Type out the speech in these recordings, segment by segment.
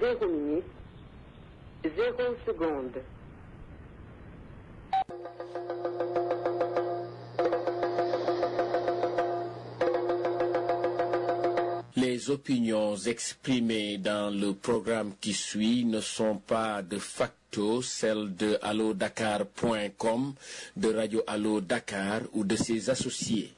zéro minute, zéro seconde. Les opinions exprimées dans le programme qui suit ne sont pas de facto celles de allodakar.com, de Radio Allo Dakar ou de ses associés.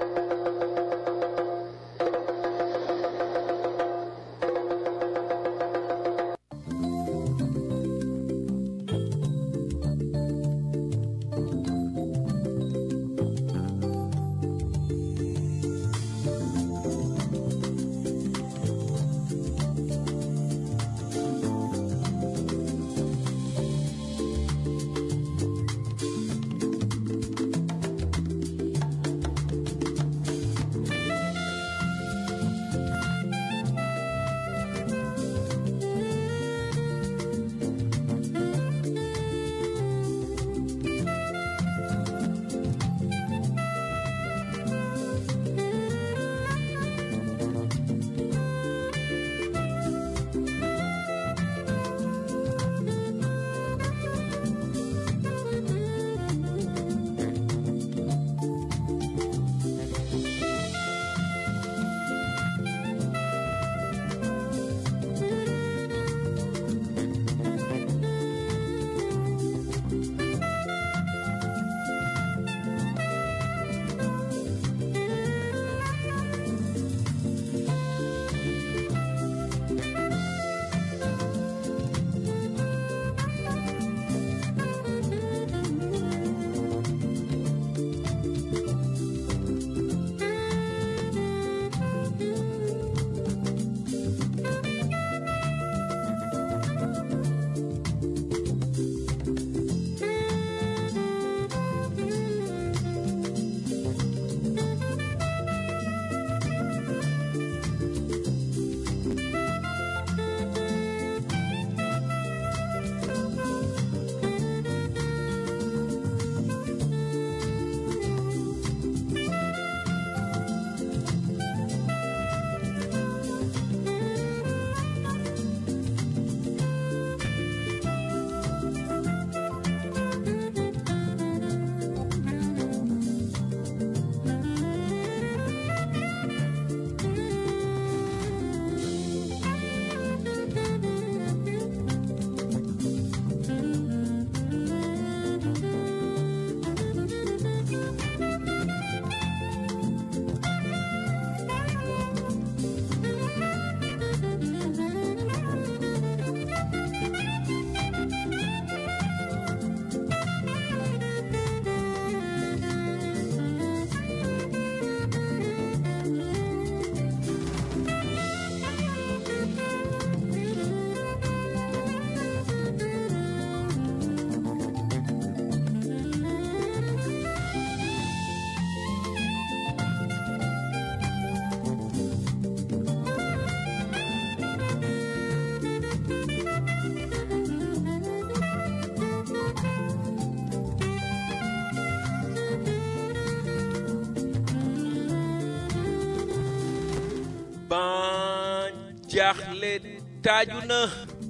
ban jaaxle taaju na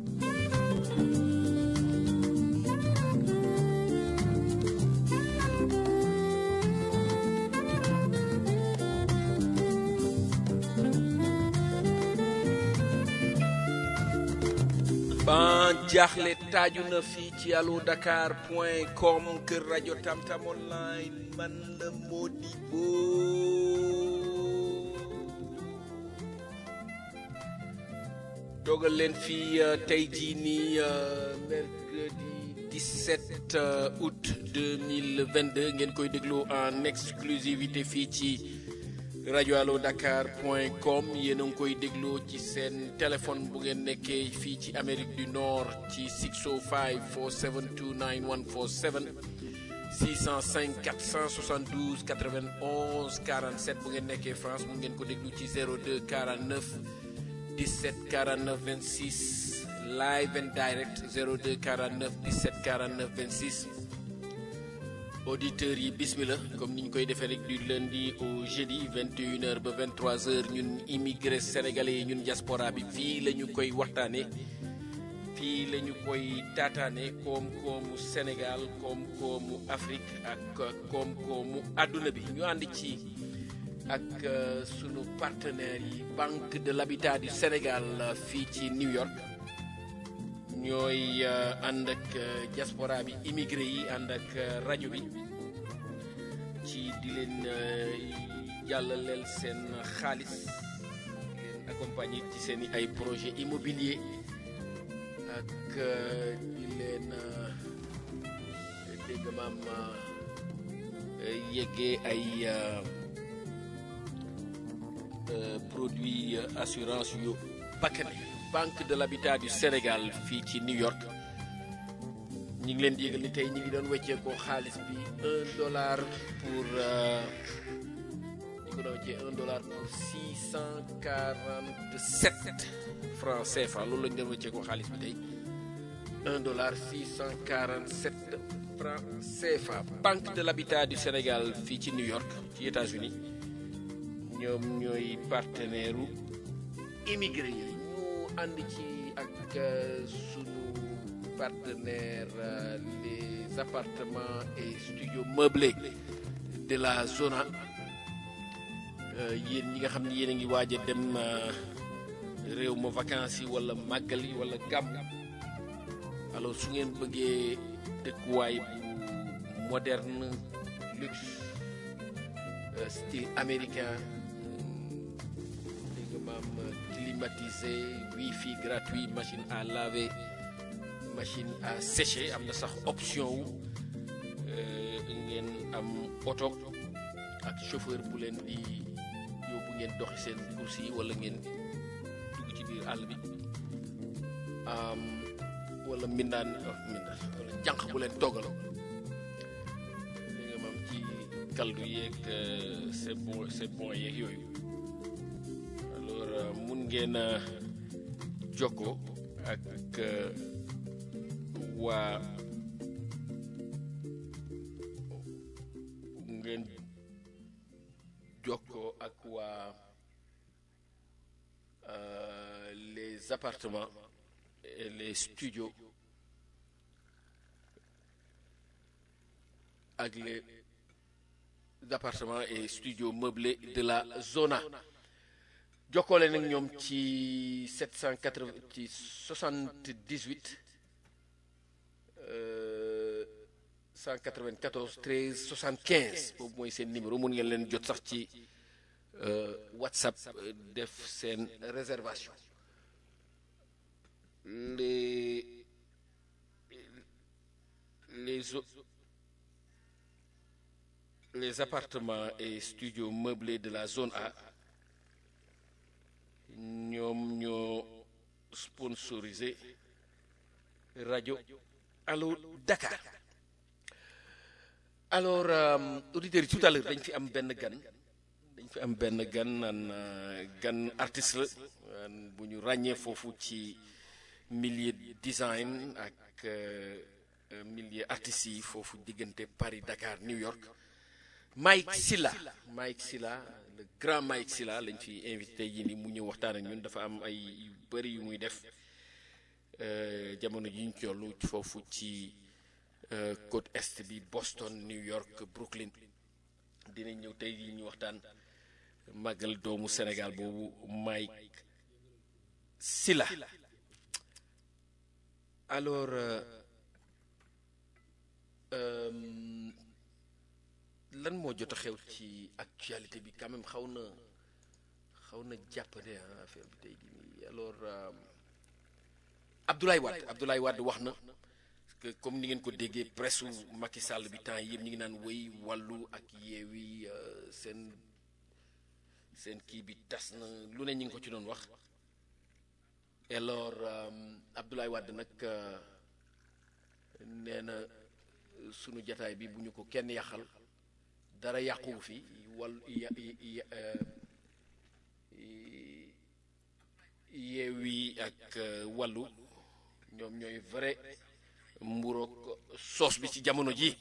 ban jaaxle taaju na fii ci allo dakar point com kër rajo tamtam online man la Modibo dogal leen fii tey jii nii mercredi 17 euh, août 2022 ngeen koy déglu en exclusivité fii ci rajo allo dakar point com yéen a ngi koy déglu ci seen téléphone bu ngeen nekkee fii ci Amérique du Nord ci 605 472 9147 605 472 91 47 bu ngeen nekkee France mu ngeen ko déglu ci 02 49 17 49 26 live and direct 02 49 17 49 26 auditeurs yi bismillah comme ni ñu koy defee rek du lundi au jeudi 21h ba 23h ñun immigré sénégalais yi ñun diaspora bi fii la ñu koy waxtaanee fii la ñu koy taataane koom-koomu Sénégal koom-koomu Afrique ak koom-koomu àdduna bi ñu ànd ci ak sunu partenaires yi Banque de l'Habitat du Sénégal fii ci New York ñooy ànd ak diaspora bi immigré yi ànd ak rajo bi ci di leen jàllaleel seen xaalis leen accompagner ci seen i ay projet immobilier ak di leen dégg maam yeggee ay produit assurance yu bakkane banque de l'habitat du Sénégal fii ci New York ñi ngi leen di yëgal ni tey ñi ngi doon wecceekoo xaalis bi un dollar pour ñi ko doon weccee un dollar pour six cent quarante sept francs CFA loolu lañu doon wecceekoo xaalis bi tey un dollar six cent quarante sept francs CFA banque de l'habitat du Sénégal fii ci New York ci États-Unis ñoom ñooy partenaire u immigré yi ñu ànd ci ak sunu partenaire les appartements et studios meublés de la zona yéen ñi nga xam ne yéen a ngi waaj a dem réew ma vacances yi wala màggal yi wala gàmm alors su ngeen bëggee dëkkuwaay bu moderne luxe style américain dégg nga maam climatisé wifi gratuit machine à laver machine à sécher am na sax option wu ngeen am oto ak chauffeur bu leen di yóbbu ngeen doxi seen course yi wala ngeen dugg ci biir àll bi wala mbindaan mbindaan wala jànq bu leen toggaloo li nga maam ci kaldu yeeg c'est bon c'est bon yeeg yooyu alors mun ngeen a jokkoo ak waa ngeen jokkoo ak waa les appartements et les studios ak les appartements et studios meublés de la zona jokkoole nag ñoom ci 780 ci 78 194 13 75 boobu mooy seen numéro mun ngeen leen jot sax ci WhatsApp def seen réservation les les les appartements et studios meublés de la zone A ñoom ñoo sponsorisé rajo Allo Dakar alors auditeurs yi tout à l'heure dañ fi am benn gan dañ fi am benn gan naan gan artiste la bu ñu ràññee foofu ci milieu design ak milieu artistes yi foofu diggante Paris Dakar New York Mike Silla Mike Silla le grand Mike Silla lañ fi invité yi ni mu ñëw waxtaan ak ñun dafa am ay yu bëri yu muy def jamono ji ñu tollu foofu ci côte est bi Boston New York Brooklyn dinañ ñëw tey yi ñu waxtaan màggal doomu Sénégal boobu Mike Silla alors lan moo jot a xew ci actualité bi quand même xaw na xaw na jàppande ah affaire bi tey jii nii alors Abdoulaye Wade Abdoulaye Wade wax na que comme ni ngeen ko déggee presse Macky Sall bi temps yëpp ñu ngi naan wéy wàllu ak yeewi seen seen kii bi tas na lu ne ñu ngi ko ci doon wax alors Abdoulaye Wade nag nee na sunu jataay bi bu ñu ko kenn yàqal dara yàquwu fi wàllu yeewi ak wàllu ñoom ñooy vrai mburoog soos bi ci jamono ji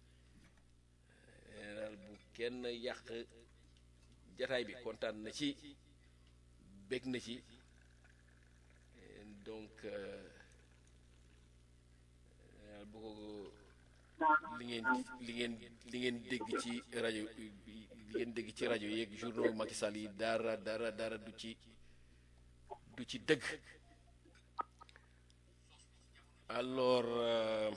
daal bu kenn yàq jataay bi kontaan na ci bég na ci donc bu ko li ngeen li ngeen li ngeen dégg ci rajo li ngeen dégg ci rajo yeeg journaux Macky Sall yi dara dara dara du ci du ci dëgg alors euh,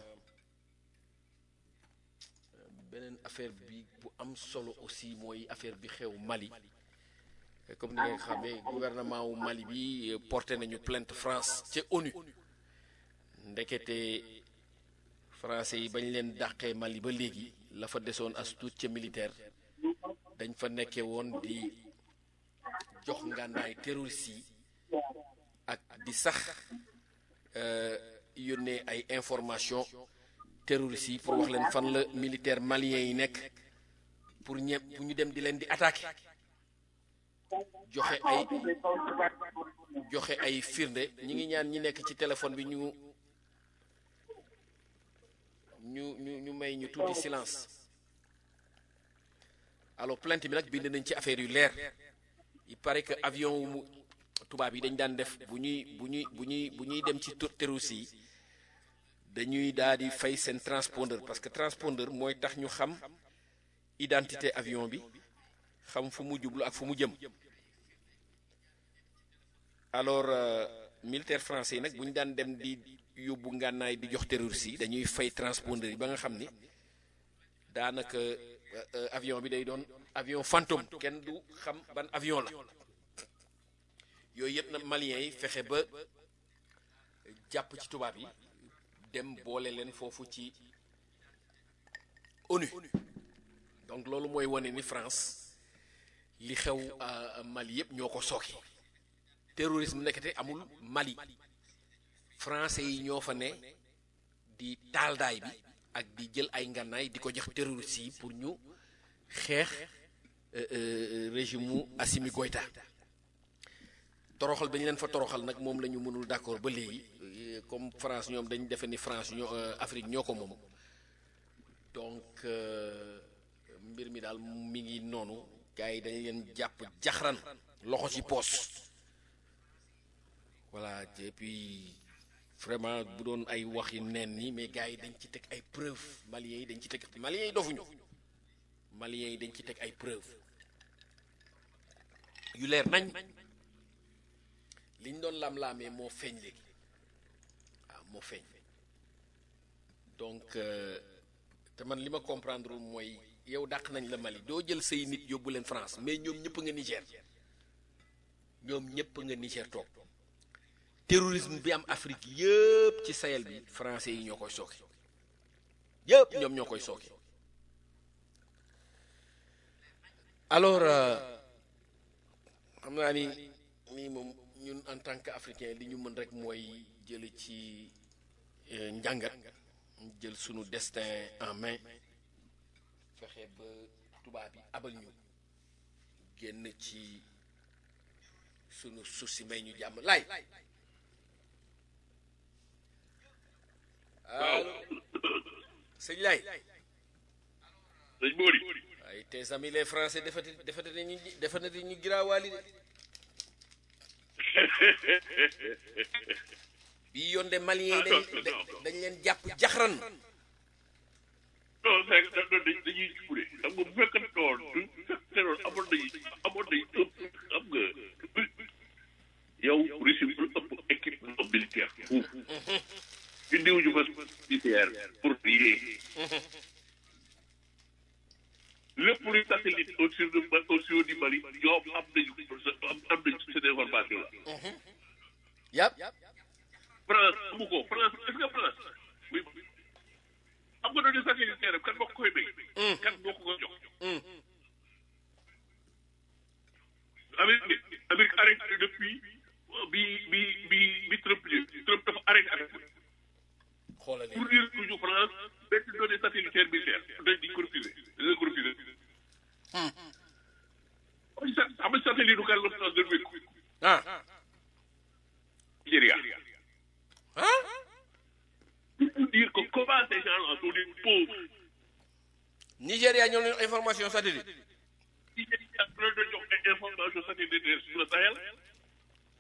beneen affaire bi bu am solo aussi mooy affaire bi xew Mali comme ni nga xamee gouvernement wu Mali bi porté nañu plainte France ca ONU ndekete français yi bañ leen dàqee Mali ba léegi la fa desoon as tuut ca militaire dañ fa nekkee woon di jox ngànnaay terroriste yi ak di sax yónnee ay information terroriste yi pour wax leen fan la militaire malien yi nekk pour ñe pour ñu dem di leen di attaquer joxe ay joxe ay firnde ñi ngi ñaan ñi nekk ci téléphone bi ñu ñu ñu ñu may ñu tuuti silence alors plainte bi nag bind nañ ci affaire yu leer il paraît que avion wu mu tubaab yi dañ daan def bu ñuy bu ñuy bu ñuy bu ñuy dem ci terroriste yi dañuy daal di fay seen transpondeur parce que transpondeur mooy tax ñu xam identité avion bi xam fu mu jublu ak fu mu jëm alors euh, militaire français yi nag bu ñu daan dem di yóbbu ngànnaay di jox terroriste yi dañuy fay transpondeur yi ba nga xam ni daanaka euh, avion bi day doon avion fantôme kenn du xam ban avion la yooyu yëpp nag maliens yi fexe ba jàpp ci tubaab yi dem boole leen foofu ci ONU donc loolu mooy wane ni France li xew Mali yëpp ñoo ko sooke terrorisme nekkate amul Mali français yi ñoo fa ne di taaldaay bi ak di jël ay ngànnaay di ko jox terroristes yi pour ñu xeex régime mu Assimi Goïta toroxal ba ñu leen fa toroxal nag moom la ñu mënul d'accord ba léegi comme France ñoom dañ defe ni France ñoo Afrique ñoo ko moom donc mbir mi daal mi ngi noonu gars yi dañ leen jàpp jaxran loxo ci poos voilà et puis vraiment bu doon ay wax yi neen ni mais gars yi dañ ci teg ay preuve maliens yi dañ ci teg maliens yi dofuñu maliens yi dañ ci teg ay preuve yu leer nañ liñ doon lam-laamee moo feeñ léegi waaw moo feeñ donc te man li ma comprendre mooy yow dàq nañ la Mali doo jël say nit yóbbu leen France mais ñoom ñëpp nga Niger ñoom ñëpp nga Niger toog terrorisme bi am Afrique yëpp ci Sahel bi français yi ñoo koy sooke yëpp ñoom ñoo koy sooke alors xam naa ni nii moom ñun en tant que africain li ñu mën rek mooy jële ci njàngat jël sunu destin en main fexe ba tubaab yi abal ñu génn ci sunu suuf si may ñu jàmm laay allo sëñ laay sëñ Mori waaye tes amis les français defati defati ñu defati ñu giraawaali de bii yoon de malien yi dañ dañ leen jàpp jaxran non c'est que dañuy dañuy jubure xam nga bu fekkee noonu du fekkee noonu amoon nañu amoon nañu ëpp xam nga yow Russie bu ëpp équipement militaire foofu indiwuñu ko militaire pour rien lépp luy satellite au sur de au sur du Mali ñoom am nañu am am nañu cette information là yàpp France amu ko France est-ce que France oui am nga doon satellitaire kan moo ko koy may kan moo ko ko jox Amérique Amérique arrêté depuis bi bi bi bi Trump Trump dafa arrêté arrêté xoolal pour dire toujours France benn données satellitaire militaire dañ di ko refusé dañ ko refusé xam nga satellite du kan la France doon wékku ah Nigeria ah pour dire que comment ces gens-là sont des pauvres Nigéria ñoo leen information satellite Nigeria la doon jox ay information satellitaire sur le Sahel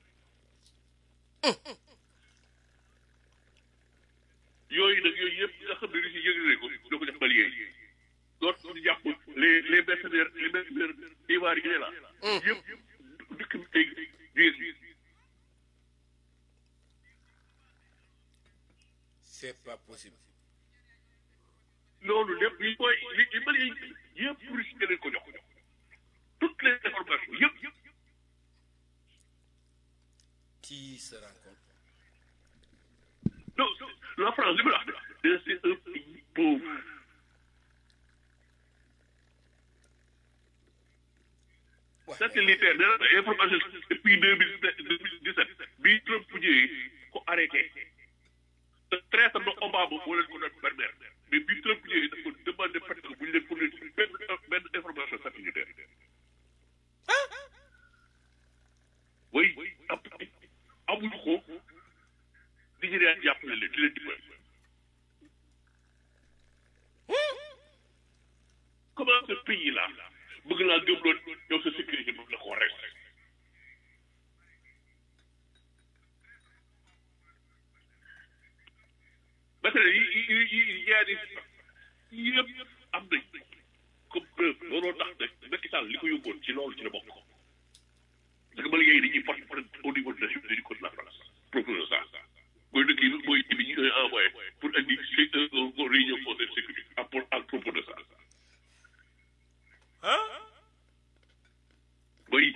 yooyu nag yooyu yëpp nga c'est pas possible loolu lépp yi mooy li li Mali yi yëpp russe leen ko jox toutes les informations yëpp yëpp qui se rencontre non la France li ma la wax de c'est un pays pauvre satellitaire nee na information depuis deux mille deux mille dix sept bi Trump ñëwee ko arrêté te traité na Obama moo leen ko doon permettre mais bi Trump ñëwee dafa demandé parce que bu ñu leen fournir benn benn information satellitaire oui ab amuñu ko Nigéria jàppale leen di leen dimbali comment ce pays là bëgg laa gëm loon yow sa sécurité moom la ko rek matériel yi yi yi yi yaari yëpp am nañ comme preuve looloo tax nag Macky Sall li ko yóbboon ci loolu ci la bokk parce que ba léegi dañuy porte plainte au niveau de Nations Unies contre la France propose ça mooy dëkk yi mooy bi ñu koy envoyé pour indi réunion conseil de sécurité à à propos de ça oui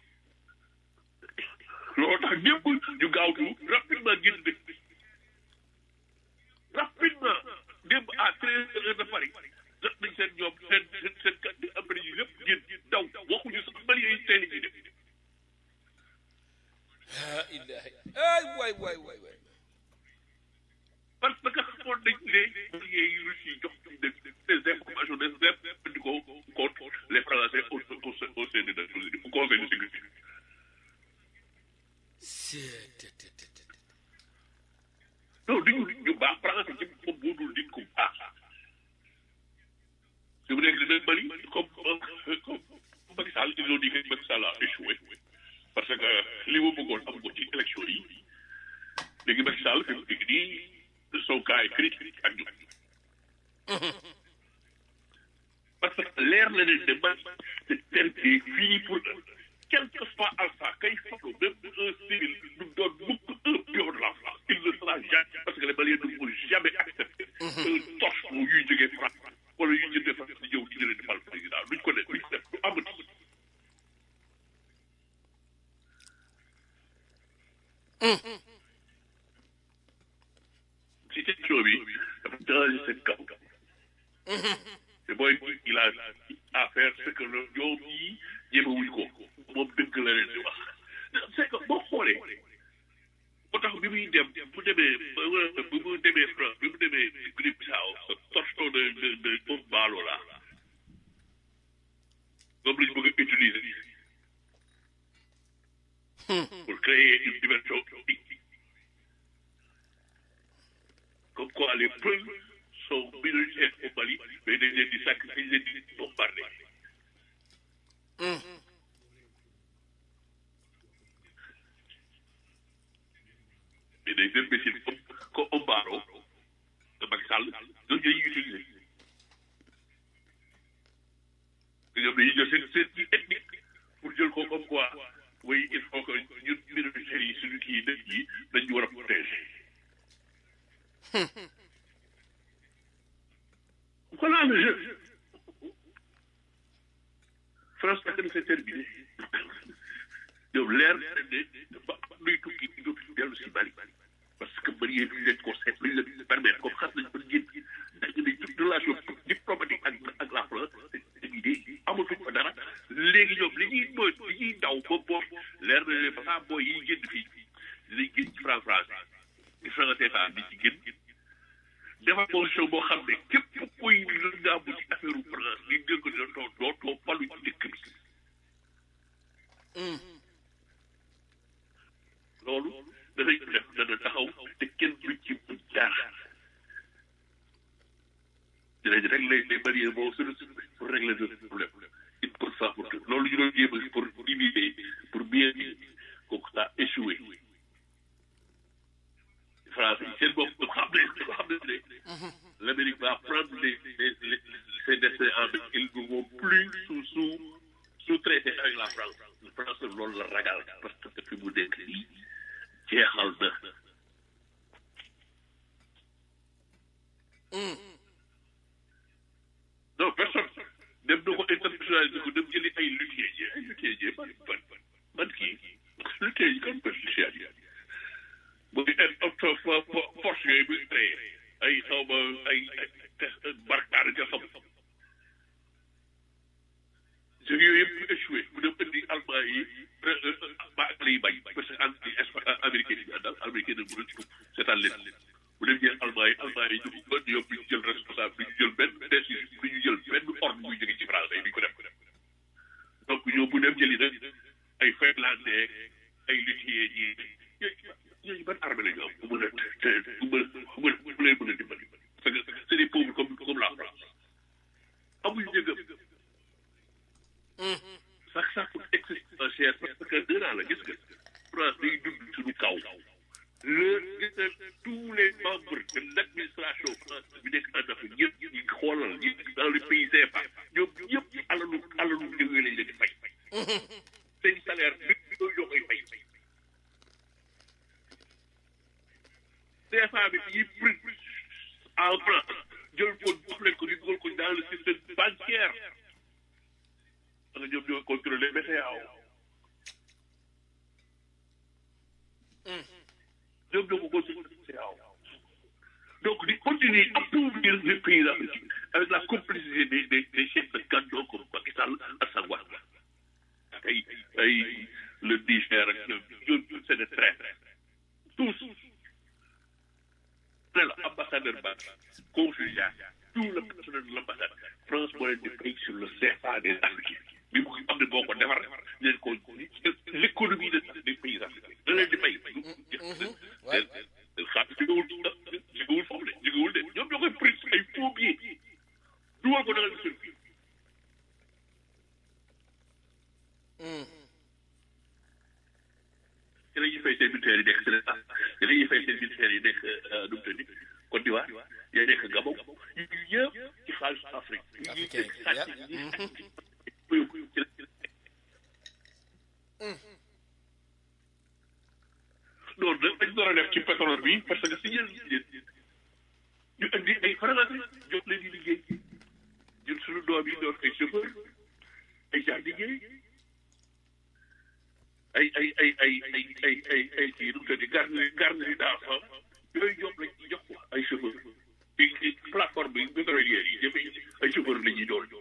loolu tax ñëpp ñu gaawtu rapidement génn dëkk bi rapidement démb à treize heures de Paris jot nañ seen ñoom seen seen seen kàddu après yi lépp génn daw waxuñu sax Mali yi tey ñu def ah ilahi ay waay waay waay waay parce que xamoon nañ ne Maliens yi Russes yi jox nañ des informations nécessaires indi ko contre les Français au au au sein des Nations Unies au conseil de sécurité c'est non duñu ñu baax français ci moom moo dul nit ku baax su mu nekk dina Mali comme comme Macky Sall ils ont dit que Macky Sall a échoué parce que li mu bëggoon am ko ci élection yi léegi Macky Sall fi mu nekk nii son cas est critique ak ñu parce que leer na leen ne man c'est terminé fii pour quel que soit alpha kay falu même un civil du doon mukk un pion de la France il ne sera jamais parce que les Maliens ne vont jamais accepter un torche bu yuy jógee France wala yuy jëndee France di ñëw di leen di fal président duñ ko def duñ ko def du amati situation bi dafa changé seen kaw te booy il a à faire ce que le ñoom yi ñemewuñ ko moom dëgg la leen di wax c'est que boo xoolee moo tax bi muy dem bu demee bi mu demee France bi mu demee Guinée Bissau ce torchon de de de Bob Malo là moom la ñu bëgg a utiliser pour créer une dimension comme quoi les Peuls sont minoritaires au Mali mais dañ leen di sacrifier dañ leen di bombarder mais des imbéciles comme comme Ombaro de Macky Sall ñooñu ñooy utiliser ñoom dañuy jël seen seen technique pour jël ko comme quoi oui il faut que ñun minoritaires yi suñu kii dëkk yi dañu war a protéger. voilà le jeu France nag c'est terminé yow leer na ne ba luy tukki dootul dellu si Mali parce que Mali yi duñ leen ko seet luñ leen permettre comme xas nañ ba génn dañu ne toute relation diplomatique ak ak la France terminé amatuñ fa dara léegi ñoom li ñuy mooy li ñuy daw ba boob leer na ne balaa booy yi génn fii dinañ génn ci franc français ci franc CFA di ci génn dafa position boo xam ne képp kuy lëndaamu ci affaire France li ngeen ko dootoo dootoo falu ci dëkk bi loolu danañ ko def dana taxaw te kenn du ci bu dara dinañ régler les barrières boo sur pour régler le problème une bonne fois pour tout loolu ñu doon jéem pour diviser pour bien kooku ça a échoué français yi seen bopp xam ne xam ne ne l'Amérique va prendre les les les ses destins en main ils ne vont plus sous sous sous-traiter avec la France la France loolu la ragal parce que fi mu nekk nii jeexal na fo- fo- force yooyu muy créé ay xaw ma ay ay barkaar nga xam jeux yooyu yëpp échoué mu dem indi allemand yi ba ak lay bañ parce que anti américain yi daal américain yi mënuñ ko seetaan leen mu dem jël allemand yi allemand yi ñu ko ñoom ñu jël responsable bi ñu jël benn décision bi ñu jël benn ordre muy jóge ci français yi duñ ko def donc ñoom bu dem jëli nag ay finlandais ay luthier yi ñooñu ban armée la ñu am bu mën a te bu mën a bu mën bu leen mën a dimbali parce que c'est des pauvres comme comme la France amuñu njëgam sax sax pour existentiel parce que deux ans la gis nga France day dund suñu kaw le gis nga tous les membres de l'administration française bi nekk en Afrique ñëpp ñu ngi xoolal ñi dans le pays CFA ñoom ñëpp alalu alalu jógee lañ leen di fay seen salaire bi yooyu ñoo koy fay CFA bi ñuy pris en France jël ko jox leen ko ñu dugal ko dans le système bancaire parce que ñoom ñoo contrôler BCEAO ñoom ñoo ko contrôler BCEAO donc di continuer appauvrir les pays africains avec la complicité des des des chefs de canton comme Macky Sall Alassane Ouattara ak ay ay le Niger ak ñoom ñoom c'est des traîtres tous ne la ambassadeur ba consulat tout le personnel de l'ambassade France moo leen di fay sur le CFA des Africains bi mu am ne boo ko defar leen ko l'économie de des pays africains da leen di fay xam jógewul jógewul foofu de jógewul de ñoom ñoo koy pris ay faux billets dugal ko dagal seen biir ci la ñuy fay seen militaires yi nekk Sénégal ci la ñuy fay seen militaires yi nekk nu mu tëddi Côte d'Ivoire yaa nekk Gabon yu yëpp ci xaalis Afrique yu Africain ñuy sàcc yi, ñuy sàcc yóbbu ci la loolu nag dañ doon a def ci pétrole bi parce que si yéen ñu indi ay français jox leen di liggéey ñun suñu doom yi doon ay chauffeur ay jardinier ay ay ay ay ay ay ay ay kii nu mu tëddi garderie garderie d'enfants yooyu ñoom lañ ci jox ko ay chauffeur ci ci plateforme bi pétrolière yi jëmee ay chauffeur la ñuy doon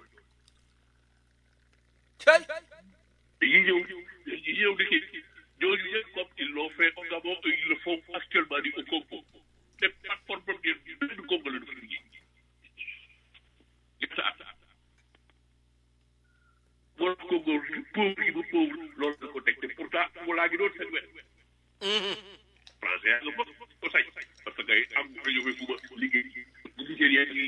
cay dañuy ñëw dañuy ñëw di kii ñooñu yëpp comme ils l'ont fait au Gabon et ils le font actuellement ni au Congo te plateforme première bi benn Congo la dafa liggéey ñett at moo tax Congo pauvre yi ba pauvre loolu la ko teg te pourtant mu laa ngi doon seen wet français yaa nga fa ko sañ parce que am nga ñëwee fu ma liggéey Nigéria yi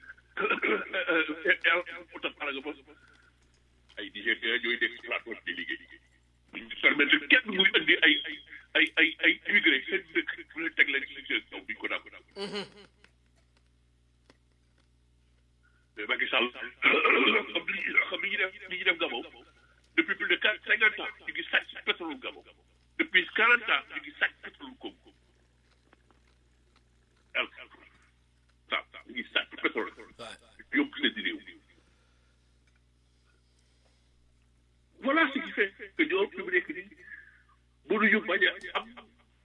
utam ala nga fa ay Nigéria ñooy nekk ci plateforme di liggéey duñ permettre kenn muy indi ay ay ay ay immigré seen dëkk bu leen teg leen ci seen kaw duñ ko dàgg mais Macky Sall xam li xam li ñuy def li ñuy def Gabon depuis plus de quatre cinquante ans ñu ngi sàcc pétrole Gabon depuis quarante ans ñu ngi sàcc pétrole Congo al sa ñu ngi sàcc pétrole yóbbu seen réew voilà ce qui fait que ñoom fi mu nekk nii mënuñu bañ a am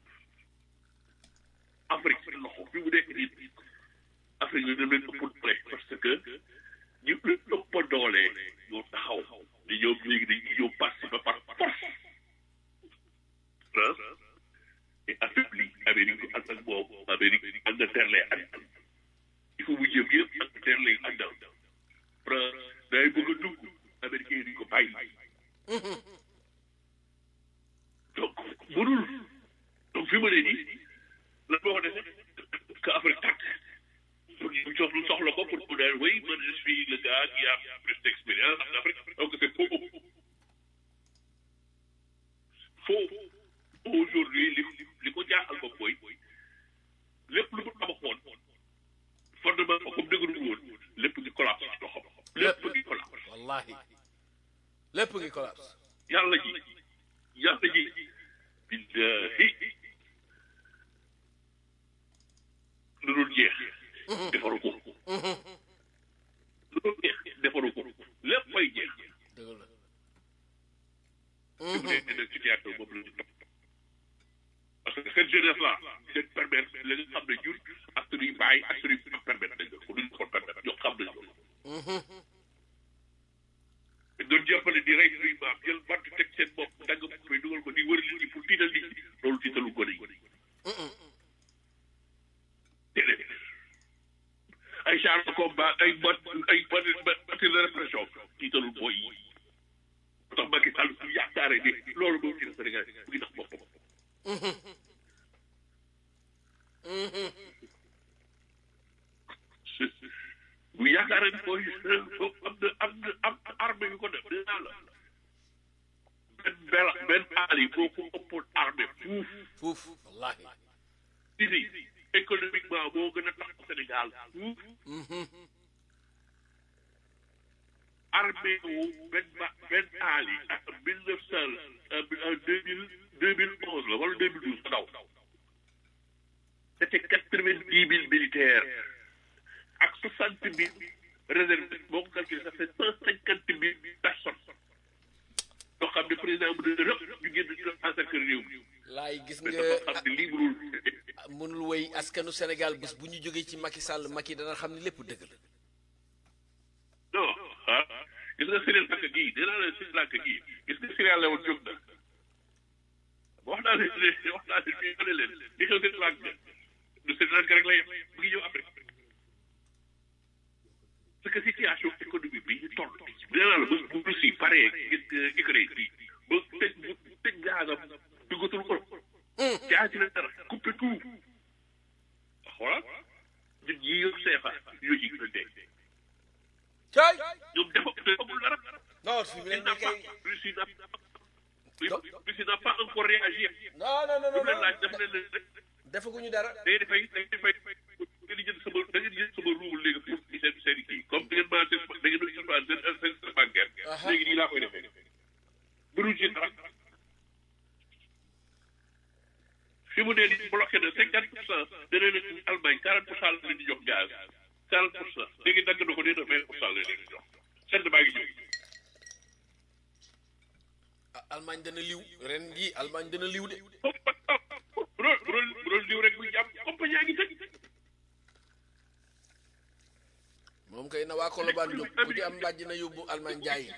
Afrique seen loxo fi mu nekk nii Afrique yi dañ leen ëpp doole parce que ñu leen ëpp doole ñoo taxaw ni ñoom léegi dañuy ñëw participer par force France et affaibli Amérique ak ak boobu Amérique Angleterre lay àndal il faut mu jëm yëpp Angleterre lay àndal France day bëgg a dugg Américain yi duñ ko bàyyi donc mënul donc fi ma ne nii lan moo ko defee que Afrique tàkk pour ñu jox lu soxla ko pour mu ne oui man je suis le gars qui a plus d'expérience en Afrique donc c'est faux faux aujourd'hui li li ko jaaxal ko mooy lépp lu mu tabaxoon fondement ko comme dëgëru woon lépp ngi collapse ci loxoom lépp ngi collapse wallahi lépp ngi collapse yàlla ji yàlla ji billahi lu dul jeex defaru ko lu dul jeex defaru ko lépp fay jeex dëgg la su bu dee nag ci théâtre boobu la ñu topp parce que seen jeunesse là leen permettre la nga xam ne ñun ak suñuy bàyyi ak suñuy permettre nañ ko duñ ko permettre ñoo xam nañ loolu doon jàppale di rey suñuy maam jël bant teg seen bopp dagg bopp yi dugal ko di wër nit ñi pour tiital nit ñi loolu tiitalu gone yi déedéet ay char de combat ay bot ay bati de répression tiitalul booy yi moo tax Macky Sall su yaakaaree ni loolu moom ci Sénégal mu ngi tax boppam bu yaakaaree ni mooy am na am na am armée yu ko def dinaa la benn bel benn aal yi boo ko ëppoon armée fuuf fuuf wallahi Sisi économiquement moo gën a tax Sénégal fuuf armée wu benn ba benn aal yi ak mille neuf cent deux mille deux mille onze la wala deux mille douze daw c'était quatre vingt dix mille militaires ak soixante mille réservistes boo ko calculé ça fait cent cinquante mille personnes yoo xam ne président bu ne rëpp ñu génn ci encercle réew mi laay gis mais nga dafa xam ne lii mënul mënul woy askanu Sénégal bés bu ñu jógee ci Macky Sall Macky dana xam ne lépp dëgg la non ah gis nga Sri Lanka gii nee naa la Sri Lanka gii gis nga Sri Lanka woon jóg na wax naa leen ne wax naa leen fii ma ne leen li xew Sri Lanka du Sri Lanka rek la yem mu ngi ñëw Afrique parce que situation économique bi ñu toll nee naa la ba bu Russie paree gis nga Ukraine bi ba tëj bu tëj gaasam duggatul Europe jaay ci la dara coupé tout xoolal ñun ñii yor CFA ñoo ci gën a dee cay ñoom dafa defagul dara non fi mu ne Il n'a nii pas, kay Russie n'a Russie n'a pas encore réagi. non non non Lu leen non laaj def leen leen defaguñu dara day dafay day dafay da ngeen jënd sama da ngeen jënd sama ruubul léegi pour seen seen kii comme da ngeen maa seen da ngeen doon seen seen seen bancaire. Aha. léegi nii laa koy defee. mënuñ ci dara. fi mu ne nii bloqué na cinquante pour cent dana leen Allemagne quarante pour cent la leen di jox gaz quarante pour cent léegi dagg na ko nee na vingt pour cent la leen di jox sedd baa ngi ñëw. Ah, Allemagne dana liw ren jii Allemagne dana liw de bu doon bu doon bu doon liw rek muy jàpp compagnie yaa ngi tëj. moom kay na waa Colobane jóg ku ci am mbàjj na yóbbu Allemagne jaayi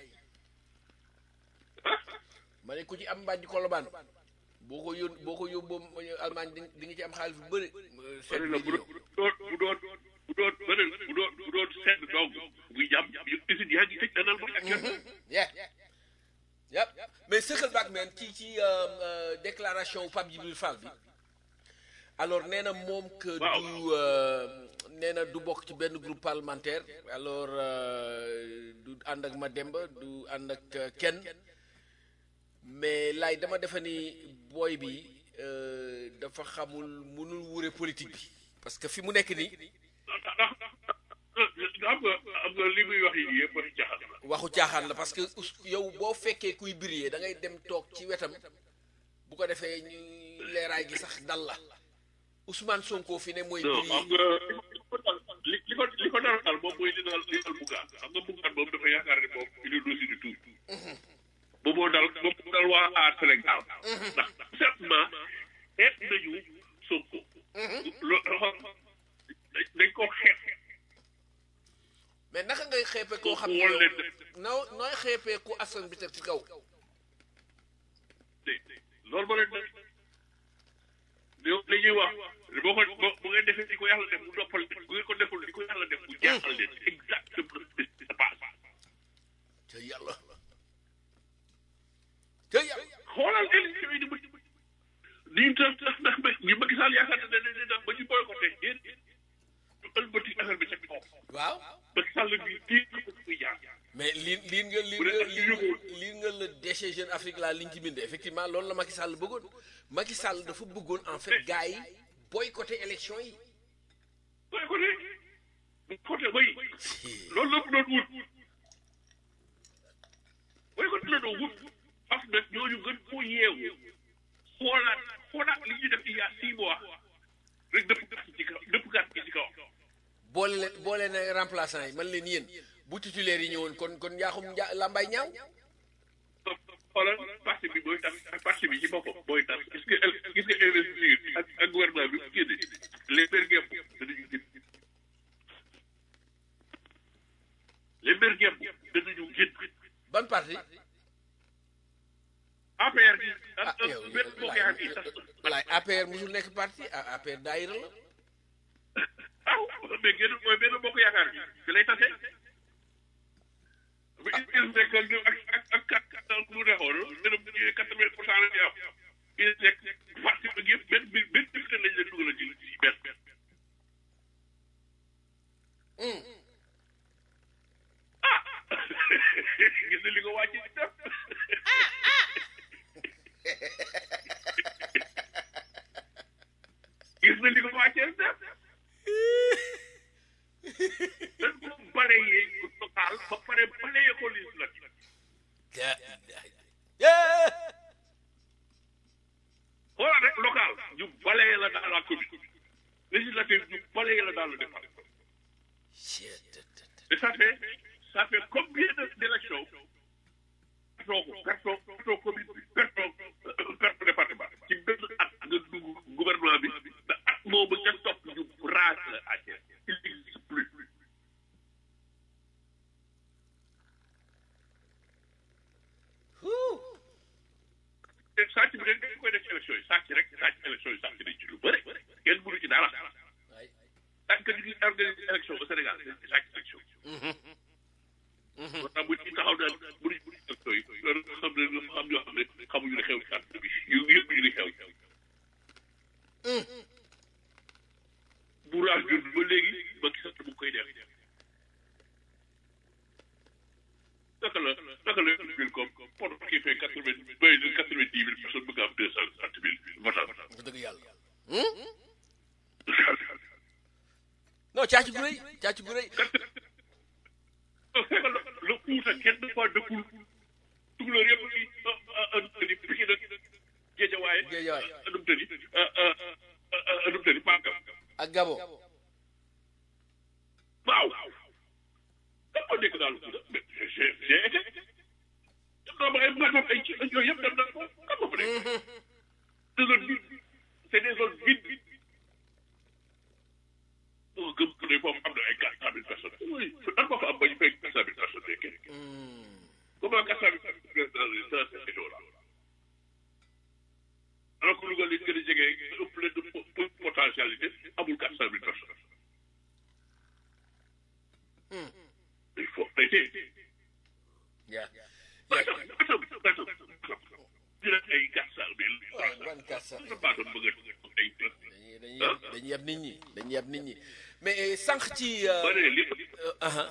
ma ne ku ci am mbàjj Colobane boo ko yón boo ko yóbboo Allemagne di di nga ci am xaalis bu bëri seet bëri na bi bu di doon ñëw bu doon bu doon bu doon bëri bu doon bu doon sedd dong muy jàpp usine yaa ngi tëj danal ba actuellement. yeah yep mais sëqal back man ci ci euh, euh, déclaration Pape Djibril Fall bi alors nee na moom que Waaw. du euh, nee na du bokk ci benn groupe parlementaire alors euh, du ànd ak Mademba du ànd ak euh, kenn mais laay dama defe ni booy bi euh, dafa xamul mënul wure politique bi parce que fi mu nekk nii ndax ndax xam nga xam nga li muy wax yi yëpp waxi jaxal la. waxu caaxaan la parce que us- yow boo fekkee kuy briller da ngay dem toog ci wetam bu ko defee ñu leeraay gi sax dal la Ousmane Sonko fi ne mooy non xam briller nga li li ko li ko dara daal moom mooy li dal li dal Bougane xam nga Bougane moom dafa yaakaar ne moom il est dossier du tout. ba moo dal ba moo dal waa aar Sénégal. ndax certainement xeet nañu Sonko. loo dañ ko xeet. mais naka ngay xeepe koo xam ne Wóor leen yow noo nooy xeepee ku askan bi teg ci kaw loolu moo leen def yow li ñuy wax boo ko boo bu ngeen defee di ko yàlla def mu noppal leen bu ngeen ko deful di ko yàlla def mu jaaxal leen exactement ce qui se passe. te yàlla te yàlla xoolal élection yi di mujj nii tax tax ndax ba ñu Macky Sall yaakaar ne ne ne ba ñu boycotté yéen ñu ëlbati affaire bi ca kaw waaw Macky Sall bi kii ko muy jaar. mais lii lii nga lii Bu dee nga ak lii yóbbu. lii nga le déchet Jeune Afrique la liñ ci bind effectivement loolu la Macky Sall bëggoon Macky Sall dafa bëggoon en fait gars yi boycotté élection yi boycotté boycotté bay loolu la mu doon wut boycotté la doon wut parce que ñooñu gën koo yeewu xoolaat xoolaat li ñu def il y a six mois rek dëpp gàtt ci kaw dëpp gàtt ci kaw. boole leen boole na remplaçant yi man leen yéen bu titulaire yi ñëwoon kon kon njaaxum nja lambay ñaaw xoolal parce parti bi mooy tax parti bi ci boppam mooy tax gis nga gis nga investiture ak ak gouvernement bi bu génne les maires ngemb danañu génn les maires ngemb danañu génn ban parti APR gi ah ak yow benn bokk yaa ngi tas walaay APR musul nekk parti ah APR daayira la aw mais génn mooy benn bokk yaakaar gi fi lay tase bu il nekk ak ak ak ak ak mu neexoon benn bu ñu quatre vingt pour cent la ñu am il nekk parti bi yëpp benn benn benn député lañ leen dugal ci ci benn ah gis na li ko wàcc ci def gis na li ko wàccee def dañ ko balayee local ba pare balayee ko législatif xoolal rek local ñu balayee la dans la commune législative ñu balayee la dans le département et ça fait ça fait combien de d'élections pertoo ko pertoo pertoo commune bi pertoo pertoo département ci benn at nga dugg gouvernement bi ba at moomu nga topp ñu raas la à Thiès il n'existe plus te sàcc bi dañ koy def ci élection yi sàcc rek sàcc élection yi sàcc nañ ci lu bëri kenn mënu ci dara tant que ñu ngi organiser élection au Sénégal dañ ci sàcc élection moo tax bu ñu taxaw naan bu ñu bu ñu élection yi loolu xam ne dafa xam ñoo xam ne xamuñu ne xew ci àdduna bi yu yëpp ñu di xew bu raas jur ba léegi ba gisatu mu ngi koy def naka la naka la mille comme pour qui fait quatre vingt bay de quatre vingt dix mille personnes bëgg am deux cent trente mille votants nga dëgg yàlla non càcc bu rëy càcc bu rëy fekk la la Fuuta kenn dafa dëkkul tukulóor yëpp ci anum tëni piki nag géejawaaye Géejawaay. anum tëni anum tëni pankam ak Gabo waaw kan moo nekk daal Fuuta mais j'ai j'ai été dem naa ba ay matam ay ci yooyu yëpp dem naa ko kan moo fa nekk des zones vides c'est des zones vides boo gëm ne foofu am na ay quatre cent mille personnes oui nan ma fa am ba ñu fay quatre cent mille personnes nekkee comment quatre cent mille personnes dans les dans ces régions là alors que Louga li gën a jege ëpp leen de po- po- potentialité amul quatre cent mille personnes il faut arrêter yaa attends attends attends ñu ne ay quatre cent mille waaw ban kàr sax na baa doon bëgg a ay dañuy dañuy yab dañuy yab nit ñi dañuy yab nit ñi mais sànq ci ba ne li aha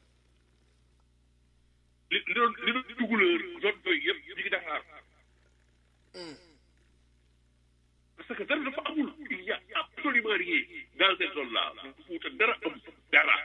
li li doon li doon dugaleur zone yooyu yëpp ñu ngi Dakar parce que dara dafa amul il y a absolument rien dans cette zone là Fuuta dara am dara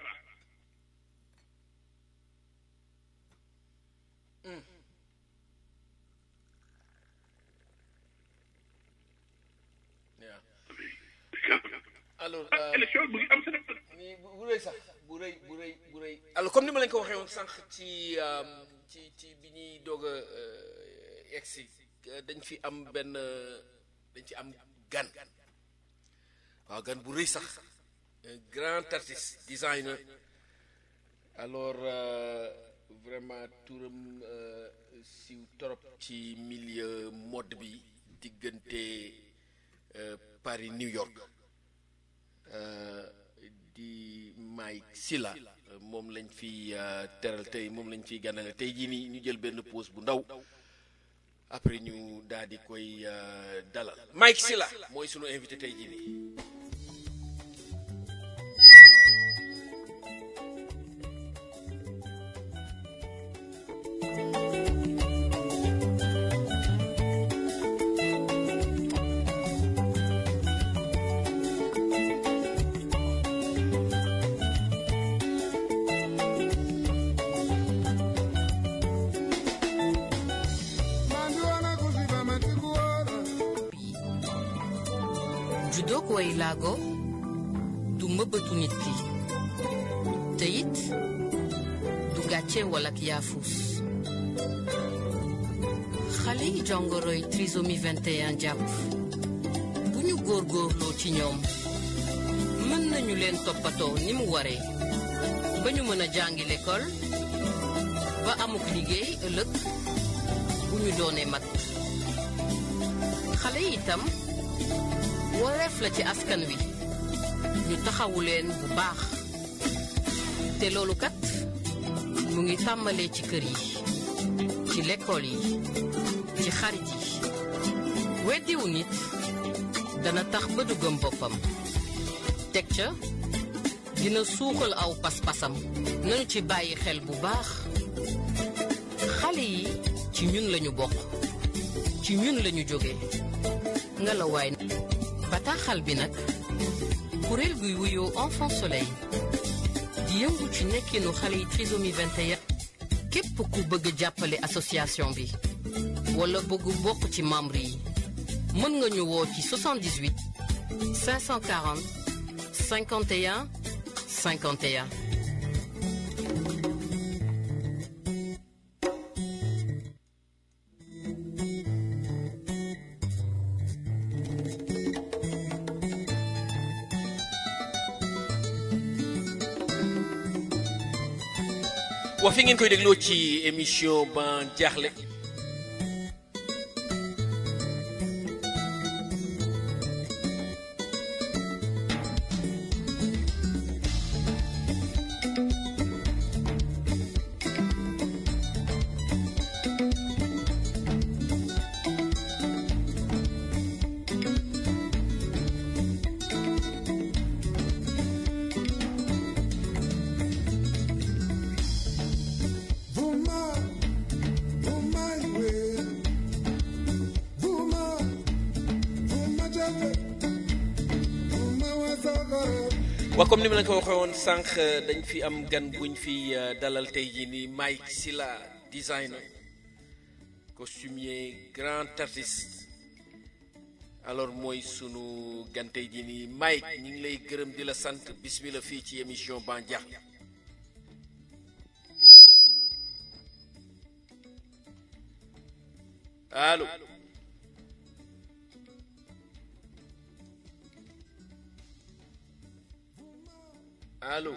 yaa alors ah élection mu ngi am Sénégal ni bu bu rëy sax bu rëy bu rëy bu rëy alors comme ni ma leen ko waxee woon sànq ci euh, ci ci bi ñuy doog a euh, egsi euh, dañ fi am benn euh, dañ ci am gan waaw gan bu rëy sax un grand artiste designer alors euh, vraiment turam euh, siw torop ci milieu mode bi diggante euh, Paris New York euh, di Mike Silla euh, moom lañ fi euh, teral tey moom lañ fiy ganale tey jii nii ñu jël benn pause bu ndaw après ñu daal di koy euh, dalal Mike Silla mooy sunu invité tey jii nii juddoo ko way laago du mbëbëtu nit ki te it du gàcce wala ak yaafus xale yi jongoroy trisomie 21 jàpp bu ñu góorgóorloo ci ñoom mën nañu leen toppatoo ni mu waree ba ñu mën a jàngi l'école ba amuk liggéey ëllëg bu ñu doonee mag xale yi itam wareef la ci askan wi ñu taxawu leen bu baax te loolu kat mu ngi tàmbalee ci kër yi ci lekkool yi ci xarit yi weddiwu nit dana tax ba du gëm boppam teg ca dina suuxal aw pas-pasam nañu ci bàyyi xel bu baax xale yi ci ñun lañu bokk ci ñun lañu jóge nga la waay bataaxal bi nag kuréel guy wuyoo enfant soleil di yëngu ci nekkinu xale yi trisomie 21 képp ku bëgg jàppale association bi wala bëgg bokk ci membre yi mën nga ñu woo ci 78 540 51 51 wax fi ngeen koy dégloo ci émission ban jaaxle Vuma, vuma iwe, vuma, vuma jafe, vuma wasagara. waa comme ni ma la ko waxee woon sànq dañ fi am gan buñ fi euh, dalal tey jii nii Mike Sylla designer costumier grand artiste alors mooy sunu gan tey jii nii Mike ñu ngi lay gërëm di la sant bismillah fii ci émission ban jaaxle allo allo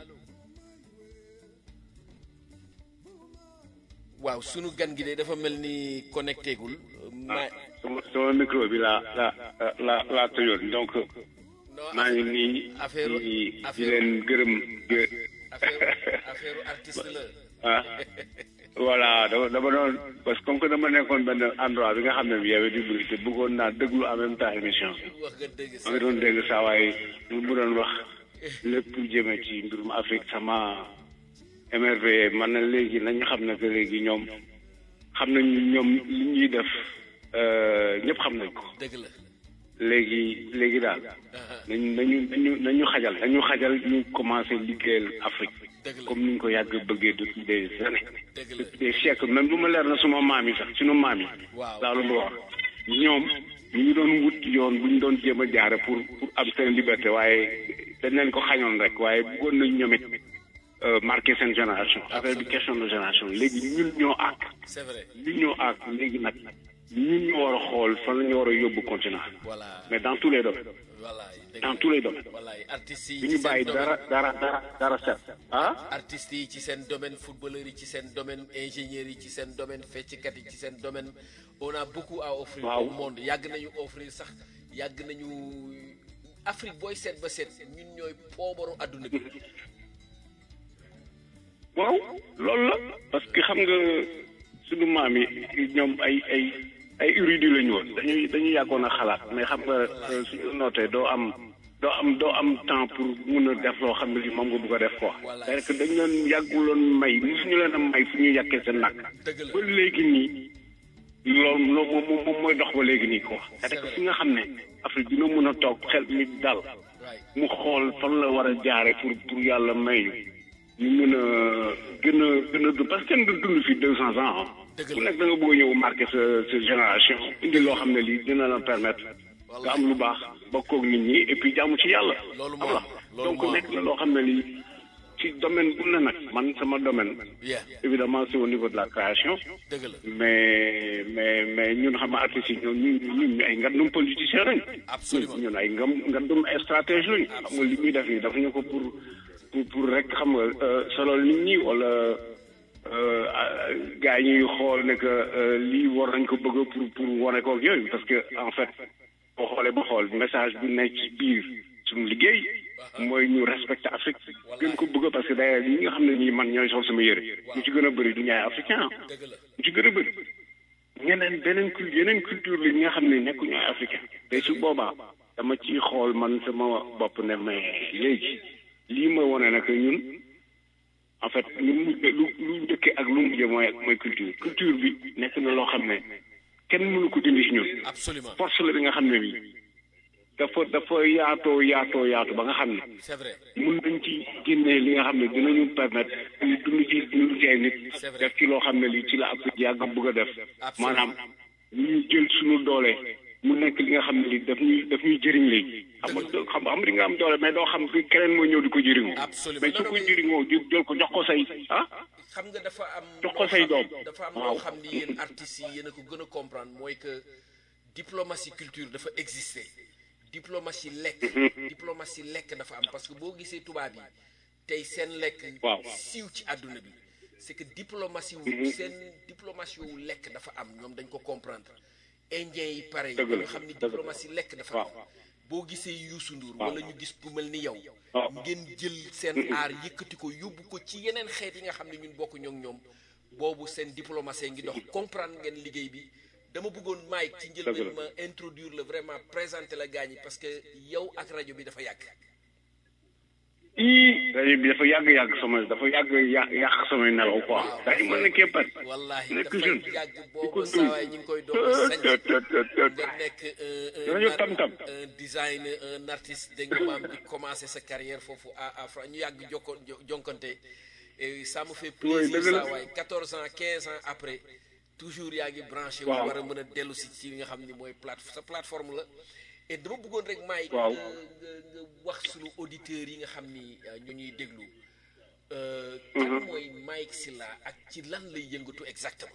waaw sunu gan gi de dafa mel ni connecté gul ma sama sama micro bi laa la la laa tëjoon donc non maa ngi nii affaire di di affaire leen gërëm di affaire affaire artiste la ah voilà dama dama doon parce que comme que dama nekkoon benn endroit bi nga xam ne bi y'avait du bruit te bëggoon naa déglu en même temps émission bi wax nga dëgg maa ngi doon dégg saa waaye lu mu doon wax lépp jëme ci mbirum Afrique sama émerveillé man na léegi nañu xam ne que léegi ñoom xam nañu ñoom li ñuy def ñëpp xam nañ ko dëgg la léegi léegi daal nañu nañu nañu nañu xajal nañu xajal ñu commencé liggéeyal Afrique dëgg la comme ni ñu ko yàgg bëggee depuis des années dëgg la depuis des siècles même bu ma leer na suma maam yi sax sunu maam yi waaw laa lu wax ñoom ñu ngi doon wut yoon bu ñu doon jéem a jaare pour pour am seen liberté waaye dañ leen ko xañoon rek waaye bëggoon nañ ñoom it euh, marqué seen génération affaire bi question de génération léegi ñun ñoo àgg c'est vrai ñun ñoo àgg léegi nag ñun ñoo war a xool fan la ñu war a yóbbu continent voilà mais dans tous les domaines voilà dëgg dans tous les domaines voilà artistes yi du ci ñu seen bàyyi domaine dara dara dara dara set ah artistes yi ci seen domaine footballeurs yi ci seen domaine ingénieurs yi ci seen domaine fecckat yi ci seen domaine on a beaucoup à offrir Waaw. au monde yàgg nañu offrir sax yàgg nañu Afrique booy seet ba seet ñun ñooy poobaru àdduna bi waaw loolu la parce que xam nga suñu maam yi ñoom ay ay ay érudits lañu woon dañuy dañuy yàggoon a xalaat mais xam nga euh, suñu nootee doo am doo am doo am temps pour mun a def loo xam ne li moom nga bëgg a def quoi Voilà. c'est que dañ leen yàgguloon may mosuñu leen a may fu ñuy yàkkee seen nàkk dëgg la ba léegi nii loolu loolu moom moom mooy dox ba léegi nii quoi c'est que fi nga xam ne Afrique dina mën a toog xel mi dal waay mu xool fan la war a jaare pour pour yàlla may ñu ñu mën a gën a gën a dund parce que kenn du dund fi deux cents ans ah. Dëgg la. ku nekk da nga bëgg a ñëw marqué sa sa génération indi loo xam ne lii dina la permettre nga am lu baax bokkoog nit ñi et puis jaamu ci yàlla. Loolu xam moo nga am, loolu donc moo am. nekk na loo xam ne lii ci domaine bu ne nag man sama domaine yeah évidemment c'est au niveau de la création dëgg la mais mais mais ñun xam nga artistes yi ñun ñun ñun ay ngandum politicien lañ Absolument. ñun ay ngam ngandum stratège lañ xam nga li muy def nii dafa ñu ko pour pour pour rek xam nga euh, solol nit ñi wala euh, ah, gars yi ñuy xool ne que euh, lii war nañ ko bëgg pour pour wane ko ak yooyu parce que en fait boo xoolee ba xool message bi nekk ci biir suñu liggéey mooy ñu respecter Afrique gën ko bëgg parce que d'ailleurs ñi nga xam ne nii man ñooy sol sama yëre ñu ci gën a bëri du ñaay africain dëgg la ñu ci gën a bëri ñeneen beneen cul yeneen culture la ñi nga xam ne nekkuñu ay africain te su boobaa dama ciy xool man sama bopp ne mais léegi lii mooy wane nag ñun en fait lu mu lu lu njëkkee ak lu mujjee mooy mooy culture culture bi nekk na loo xam ne kenn mënu ko dindi si ñun absolument force la bi nga xam ne bi dafa dafa yaatoo yaatoo yaatu ba nga xam ne c'est vrai mun nañ ci génnee li nga xam ne dinañu permettre ñu dund ci dund ci ay nit C'est vrai. def ci loo xam ne lii ci la ab yàgg bëgg a def Absolument. maanaam ñu jël suñu doole mu nekk li nga xam ne lii daf ñuy daf ñuy jëriñ léegi xam nga doo- xam xam di nga am doole mais doo xam fi keneen mooy ñëw di ko jëriñoo Absolument. mais su Non, ko non, mais- jëriñoo di jël ko jox ko say ah xam nga dafa am Jox ko loo say xam- doom. dafa am Waaw. loo xam ni yéen artistes yi yéen a ko gën a comprendre mooy que diplomatie culture dafa exister diplomatie lekk diplomatie lekk dafa am parce que boo gisee tubaab yi tey seen lekk Waaw. siiw ci àdduna bi c'est que diplomatie wu seen diplomatie wu lekk dafa am ñoom dañ ko comprendre indien yi pare Dëgg la, nga xam ni dëgg la. diplomatie lekk dafa am Waaw. boo gisee Youssou Ndour Waaw. wala ñu gis ku mel ni yow Waaw. ngeen jël seen aar yëkkati ko yóbbu ko ci yeneen xeet yi nga xam ne ñun bokk ñoo ñoom boobu seen diplomatie ngi dox comprendre ngeen liggéey bi dama bëggoon Mike ci Dëgg njëlbeen la. ma introduire la vraiment présenter la gaañ yi parce que yow ak rajo bi dafa yàgg ii rajo bi dafa yàgg yàgg sama dafa yàgg yà yàq samay nelaw quoi dañu mën nekkee pat wallahi nekk dafa jeune yàgg di boobu ko saawaay ñu ngi koy doog a sañ tët tët tët tët nga nekk un rajo un tam-tam. un design un artiste dégg nga maam di commencer sa carrière foofu à à Fra ñu yàgg jokko jo- jonkante et ça me fait Oui, plaisir dëgg la. saa waay 14 ans 15 ans après toujours yaa ngi branché wu Waaw. war a mën a dellu si ci li nga xam ni mooy plate sa plateforme la et dama bëggoon rek may Waaw. nga nga nga wax suñu auditeurs yi nga xam ni euh, ñu ñuy déglu euh, kan mooy Mike Sylla ak ci lan lay yëngatu exactement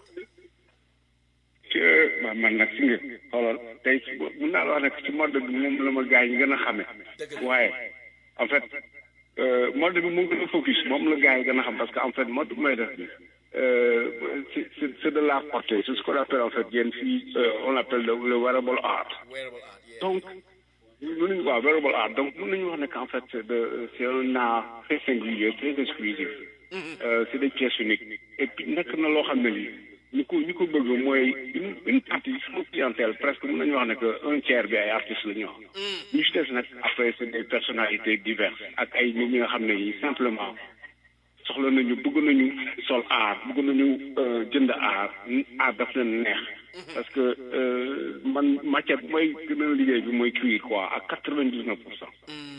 ci ma man nag si nga xoolal tey si mun naa la wax ne ci mode bi moom la ma gars yi gën a xame Dëgg la. waaye en fait euh, mode bi moo gën a focus moom la gars yi gën a xam parce que en fait mode bi may def bi euh, c'est c'est c'est de l'art porté c'est ce qu'on appelle en fait yéen fii euh, on appelle le, le wearable art wearable art yeah. donc mën nañu waaw wearable art donc mën nañu wax ne qu'en fait c'est de c'est un art très singulier très exclusif euh, c'est des pièces uniques et puis nekk na loo xam ne lii ñu ko ñu ko bëgg mooy une une partie sama clientèle presque mën nañu wax ne que un tiers bi ay artistes la ñu wax ñu ci des nag après c'est des personnalités diverses ak ay nit ñi nga xam ne yi simplement soxla nañu bëgg nañu sol art bëgg nañu euh, jënd art art daf leen neex parce que euh, man matière bu may gën a liggéey bi mooy cuir quoi à quatre vingt dix neuf pour cent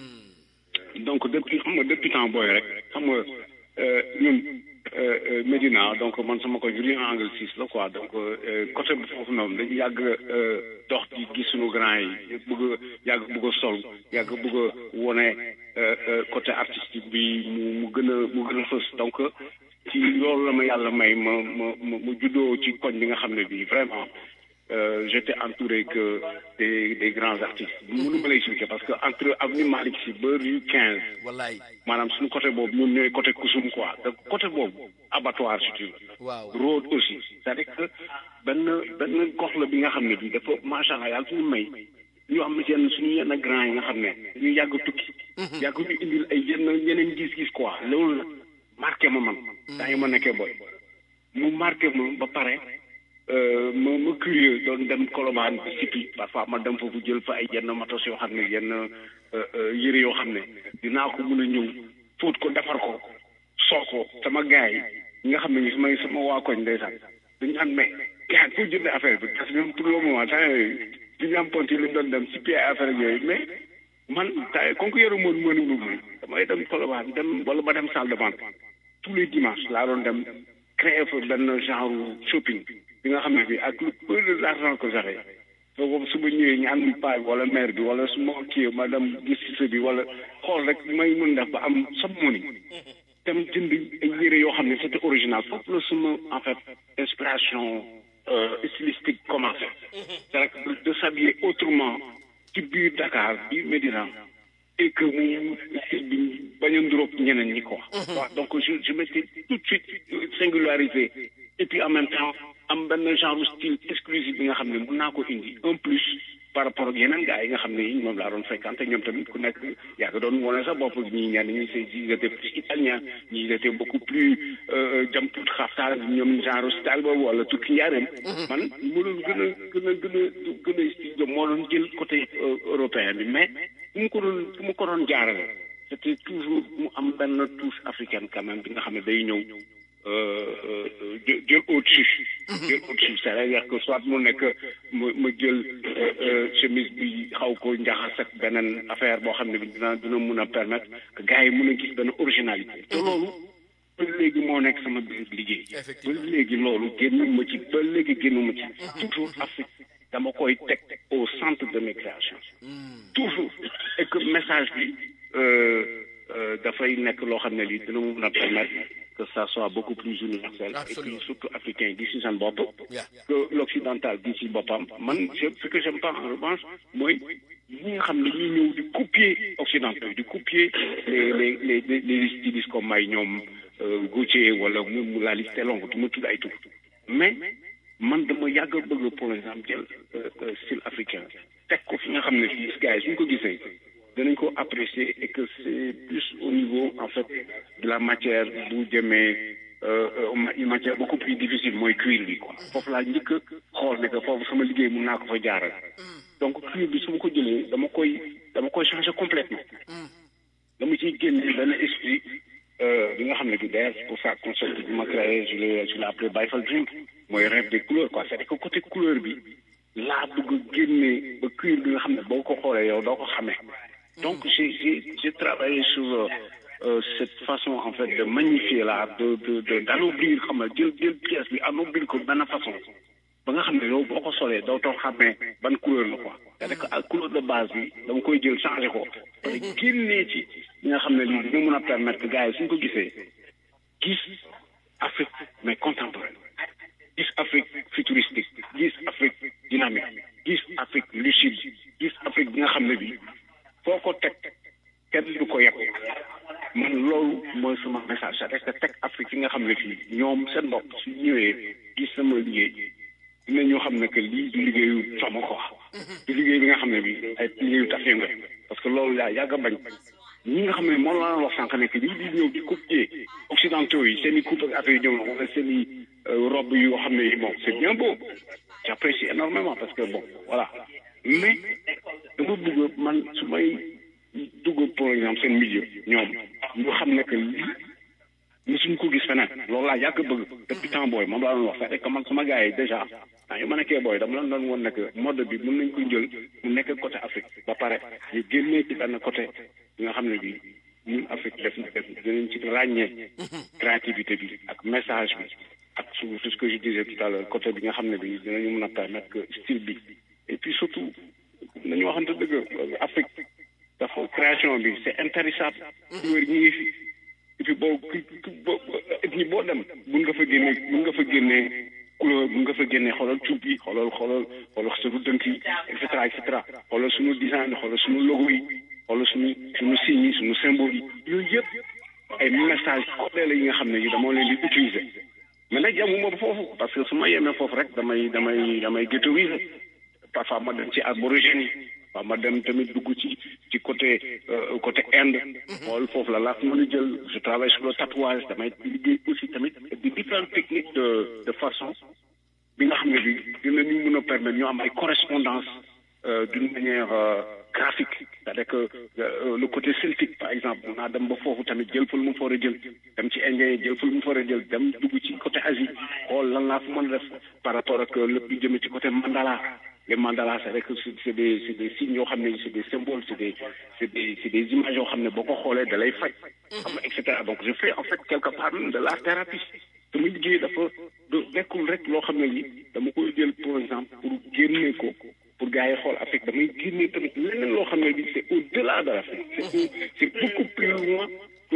donc depuis xam nga depuis temps booy rek xam nga euh, ñun euh, euh, Médina donc man sama ko juri angle six la quoi donc euh, côté bi foofu noonu dañu yàgg euh, dox di gis suñu grand yi bëgg a yàgg bëgg a sol yàgg bëgg a wone euh, euh, côté artistique bi mu mu gën a mu gën a fës donc ci loolu la ma yàlla may ma ma ma ma juddoo ci koñ bi nga xam ne bii vraiment euh, j'étais entouré que des des grands artistes mënu ma lay expliquer parce que entre avenue Malick Sy ba rue 15 wallaay maanaam suñu côté boobu ñun ñooy côté Kusum quoi donc côté boobu abattoir si tu veux waaw road aussi c'est-à-dire que benn benn gox la bi nga xam ne bi dafa macha allah yàlla suñu may ñu am yenn suñu yenn grand yi nga xam ne ñu yàgg tukki yàgg ñu indil ay yenn yeneen gis-gis quoi loolu la marqué ma man daa ngi ma nekkee boy mu marqué ma ba pare euh, ma ma curieux doon dem Colobane ba Sipi parfois ma dem foofu jël fa ay yenn matos yoo xam ne yenn euh, euh, yëre yoo xam ne dinaa ko mën a ñëw fóot ko defar ko soo ko sama gars yi ñi nga xam ne sama sama waa koñ ndeysaan dañu naan mais gars foo jëndee affaire bi parce que ñoom pour le moment temps yooyu du ñu am ponti lu doon dem si ay affaire ak yooyu mais man tay comme que yoru moon mënu moom damay dem Colobane dem wala ma dem salle de vente tous les dimanches laa doon dem créer fa benn genre shopping bi nga xam ne bi ak lu peu de l'argent que j'avais soo su ma ñëwee ñaan paa bi wala maire bi wala su ma kii ma dem gis ci bi wala xool rek may mën def ba am some money dem jënd ay yére yoo xam ne c'était original foofu la suma en fait inspiration euh, stylistique commencé c'est que de, de s'habiller autrement ci biir Dakar biir Médina et que mu style bi bañ a nduróog ñeneen ñi quoi waaw donc je je m'étais tout de suite singularisé et puis en même temps am benn genre style exclusif bi nga xam ne mën naa ko indi un plus par rapport ak yeneen gars yi nga xam ne yi moom laa doon fréquenté ñoom tamit ku nekk yaa ngi doon wane sa bopp ñii ñenn ñi c'est ils étaient plus italiens ñii ils étaient beaucoup plus jam tuut xaftaal ñoom genre style boobu wala tukki njaareem man mu doon gën a gën a gën a gën a style moo doon jël côté européen bi mais fu mu ko doon fu mu ko doon jaarale c'était toujours mu am benn touche africaine quand même bi nga xam ne day ñëw jël jël au-dessus jël au-dessus c'est-à-dire que soit mu nekk ma ma jël chemise bi xaw ko njaxas ak beneen affaire boo xam ne bi dina dina mun a permettre que gars yi mun a gis benn originalité te loolu ba léegi moo nekk sama biir liggéey ba léegi loolu génn ma ci ba léegi génn ma ci toujours Afrique dama koy teg au centre de mes créations toujours et que message bi dafay nekk loo xam ne lii dina mun a permettre que ça soit beaucoup plus universel et puis surtout africain di si seen bopp que l'occidental di si boppam man je ce que j'aime pas en revanche mooy ñi nga xam ne ñuy ñëw di copier occidentaux di copier les les les les stylistes comme may ñoom Gauthier wala mu la liste est longue du ma tudd ay tur mais man dama yàgg a bëgg pour exemple jël style africain teg ko fi nga xam ne fii gars yi suñ ko gisee danañ ko apprécier et que c'est plus au niveau en fait de la matière bu jëmee une matière beaucoup plus difficile mooy cuir bi quoi foofu laa njëkk a xool ne que foofu sama liggéey mun naa ko fa jaaral donc cuir bi su ma ko jëlee dama koy dama koy changer complètement dama ciy génne benn esprit bi nga xam ne bi d'ailleurs c'est pour ça concept bi ma créé je l'ai je l'ai appelé Baifal Dream mooy rêve des couleurs quoi c'est-à-dire que côté couleur bi laa bëgg a génne ba cuir bi nga xam ne boo ko xoolee yow doo ko xamee donc j'ai j'ai j'ai travaillé sur euh, cette façon en fait de magnifier là de de de d'anoblir xam nga jël jël pièce bi anoblir ko benn façon ba nga xam ne yow boo ko solee doo too xamee ban couleur la quoi c'est-à-dire que ak couleur de base bi dama koy jël changer ko pare génnee ci li nga xam ne lii dina mën a permettre que gars yi suñ ko gisee gis Afrique mais contemporaine gis Afrique futuristique gis Afrique dynamique gis Afrique lucide gis Afrique bi nga xam ne bi foo ko teg kenn du ko yeb man loolu mooy sama message c'est-à-dire que teg Afrique yi nga xam ne fii ñoom seen bopp su ñëwee gis sama liggéey dina ñoo xam ne que lii du liggéeyu sama ko du liggéey bi nga xam ne bi ay liggéeyu taf nga parce que loolu yaa yàgg a bañ ñi nga xam ne moom laa wax sànq ne que lii di ñëw di copier occidentaux yi seen i coupe ak affaire yi ñëw na wala seen i robe yoo xam ne yi bon c'est bien beau j'apprécie énormément parce que bon voilà mais dama bëgg man su may dugg par exemple seen milieu ñoom ñu xam ne que lii mosuñ ko gis feneen loolu laa yàgg bëgg depuis temps booy moom laa doon wax c'est que man sama gars yi déjà ah yu ma nekkee booy dama leen doon woon ne que mode bi mën nañ ko jël mu nekk côté Afrique ba pare ñu génnee ci benn côté bi nga xam ne bi ñun Afrique def na def dinañ ci ràññee créativité bi ak message bi ak su tout ce que je disais tout à l'heure côté bi nga xam ne bi dinañu mën a permettre que style bi et puis surtout nañu waxante dëgg Afrique dafa création bi c'est intarissable couleur ñi ngi fi et puis boo boo ethnie boo dem mun nga fa génne mun nga fa génne couleur mun nga fa génne xoolal cuub yi xoolal xoolal xoolal suñu dënk yi et cetera et cetera xoolal suñu design xoolal suñu logo yi xoolal suñu suñu signes yi suñu symbole yi yooyu yëpp ay message codé la yi nga xam ne yi dama leen di utiliser mais nag yemuma ba foofu parce que su ma yemee foofu rek damay damay damay ghettoiser parfois ma dem ci aborigènes yi waaw ma dem tamit dugg ci ci côté côté Inde xool foofu la laa fi mën a jël je travaille sur le tatouage damay liggéey aussi tamit di différentes techniques de de façon bi nga xam ne bi dinañu mën a permettre ñu am ay correspondance d'une manière graphique c'est-à-dire que le côté celtique par exemple naa dem ba foofu tamit jël fa lu mu fa war a jël dem ci indien yi jël fa lu mu fa war a jël dem dugg ci côté Asie xool lan laa fa mën a def par rapport ak lépp lu jëmee ci côté mandala les mandalas c'est vrai que c'est des c'est des signes yoo xam ne c'est des symboles c'est des c'est des c'est des images yoo xam ne boo ko xoolee da lay faj xam nga et cetera donc je fais en fait quelque part même de l'art thérapie sama liggéey dafa du nekkul rek loo xam ne li dama koy jël par exemple pour génne ko pour gars yi xool Afrique damay génne tamit leneen loo xam ne bi c'est au-delà de l'Afrique c'est c'est beaucoup plus loin que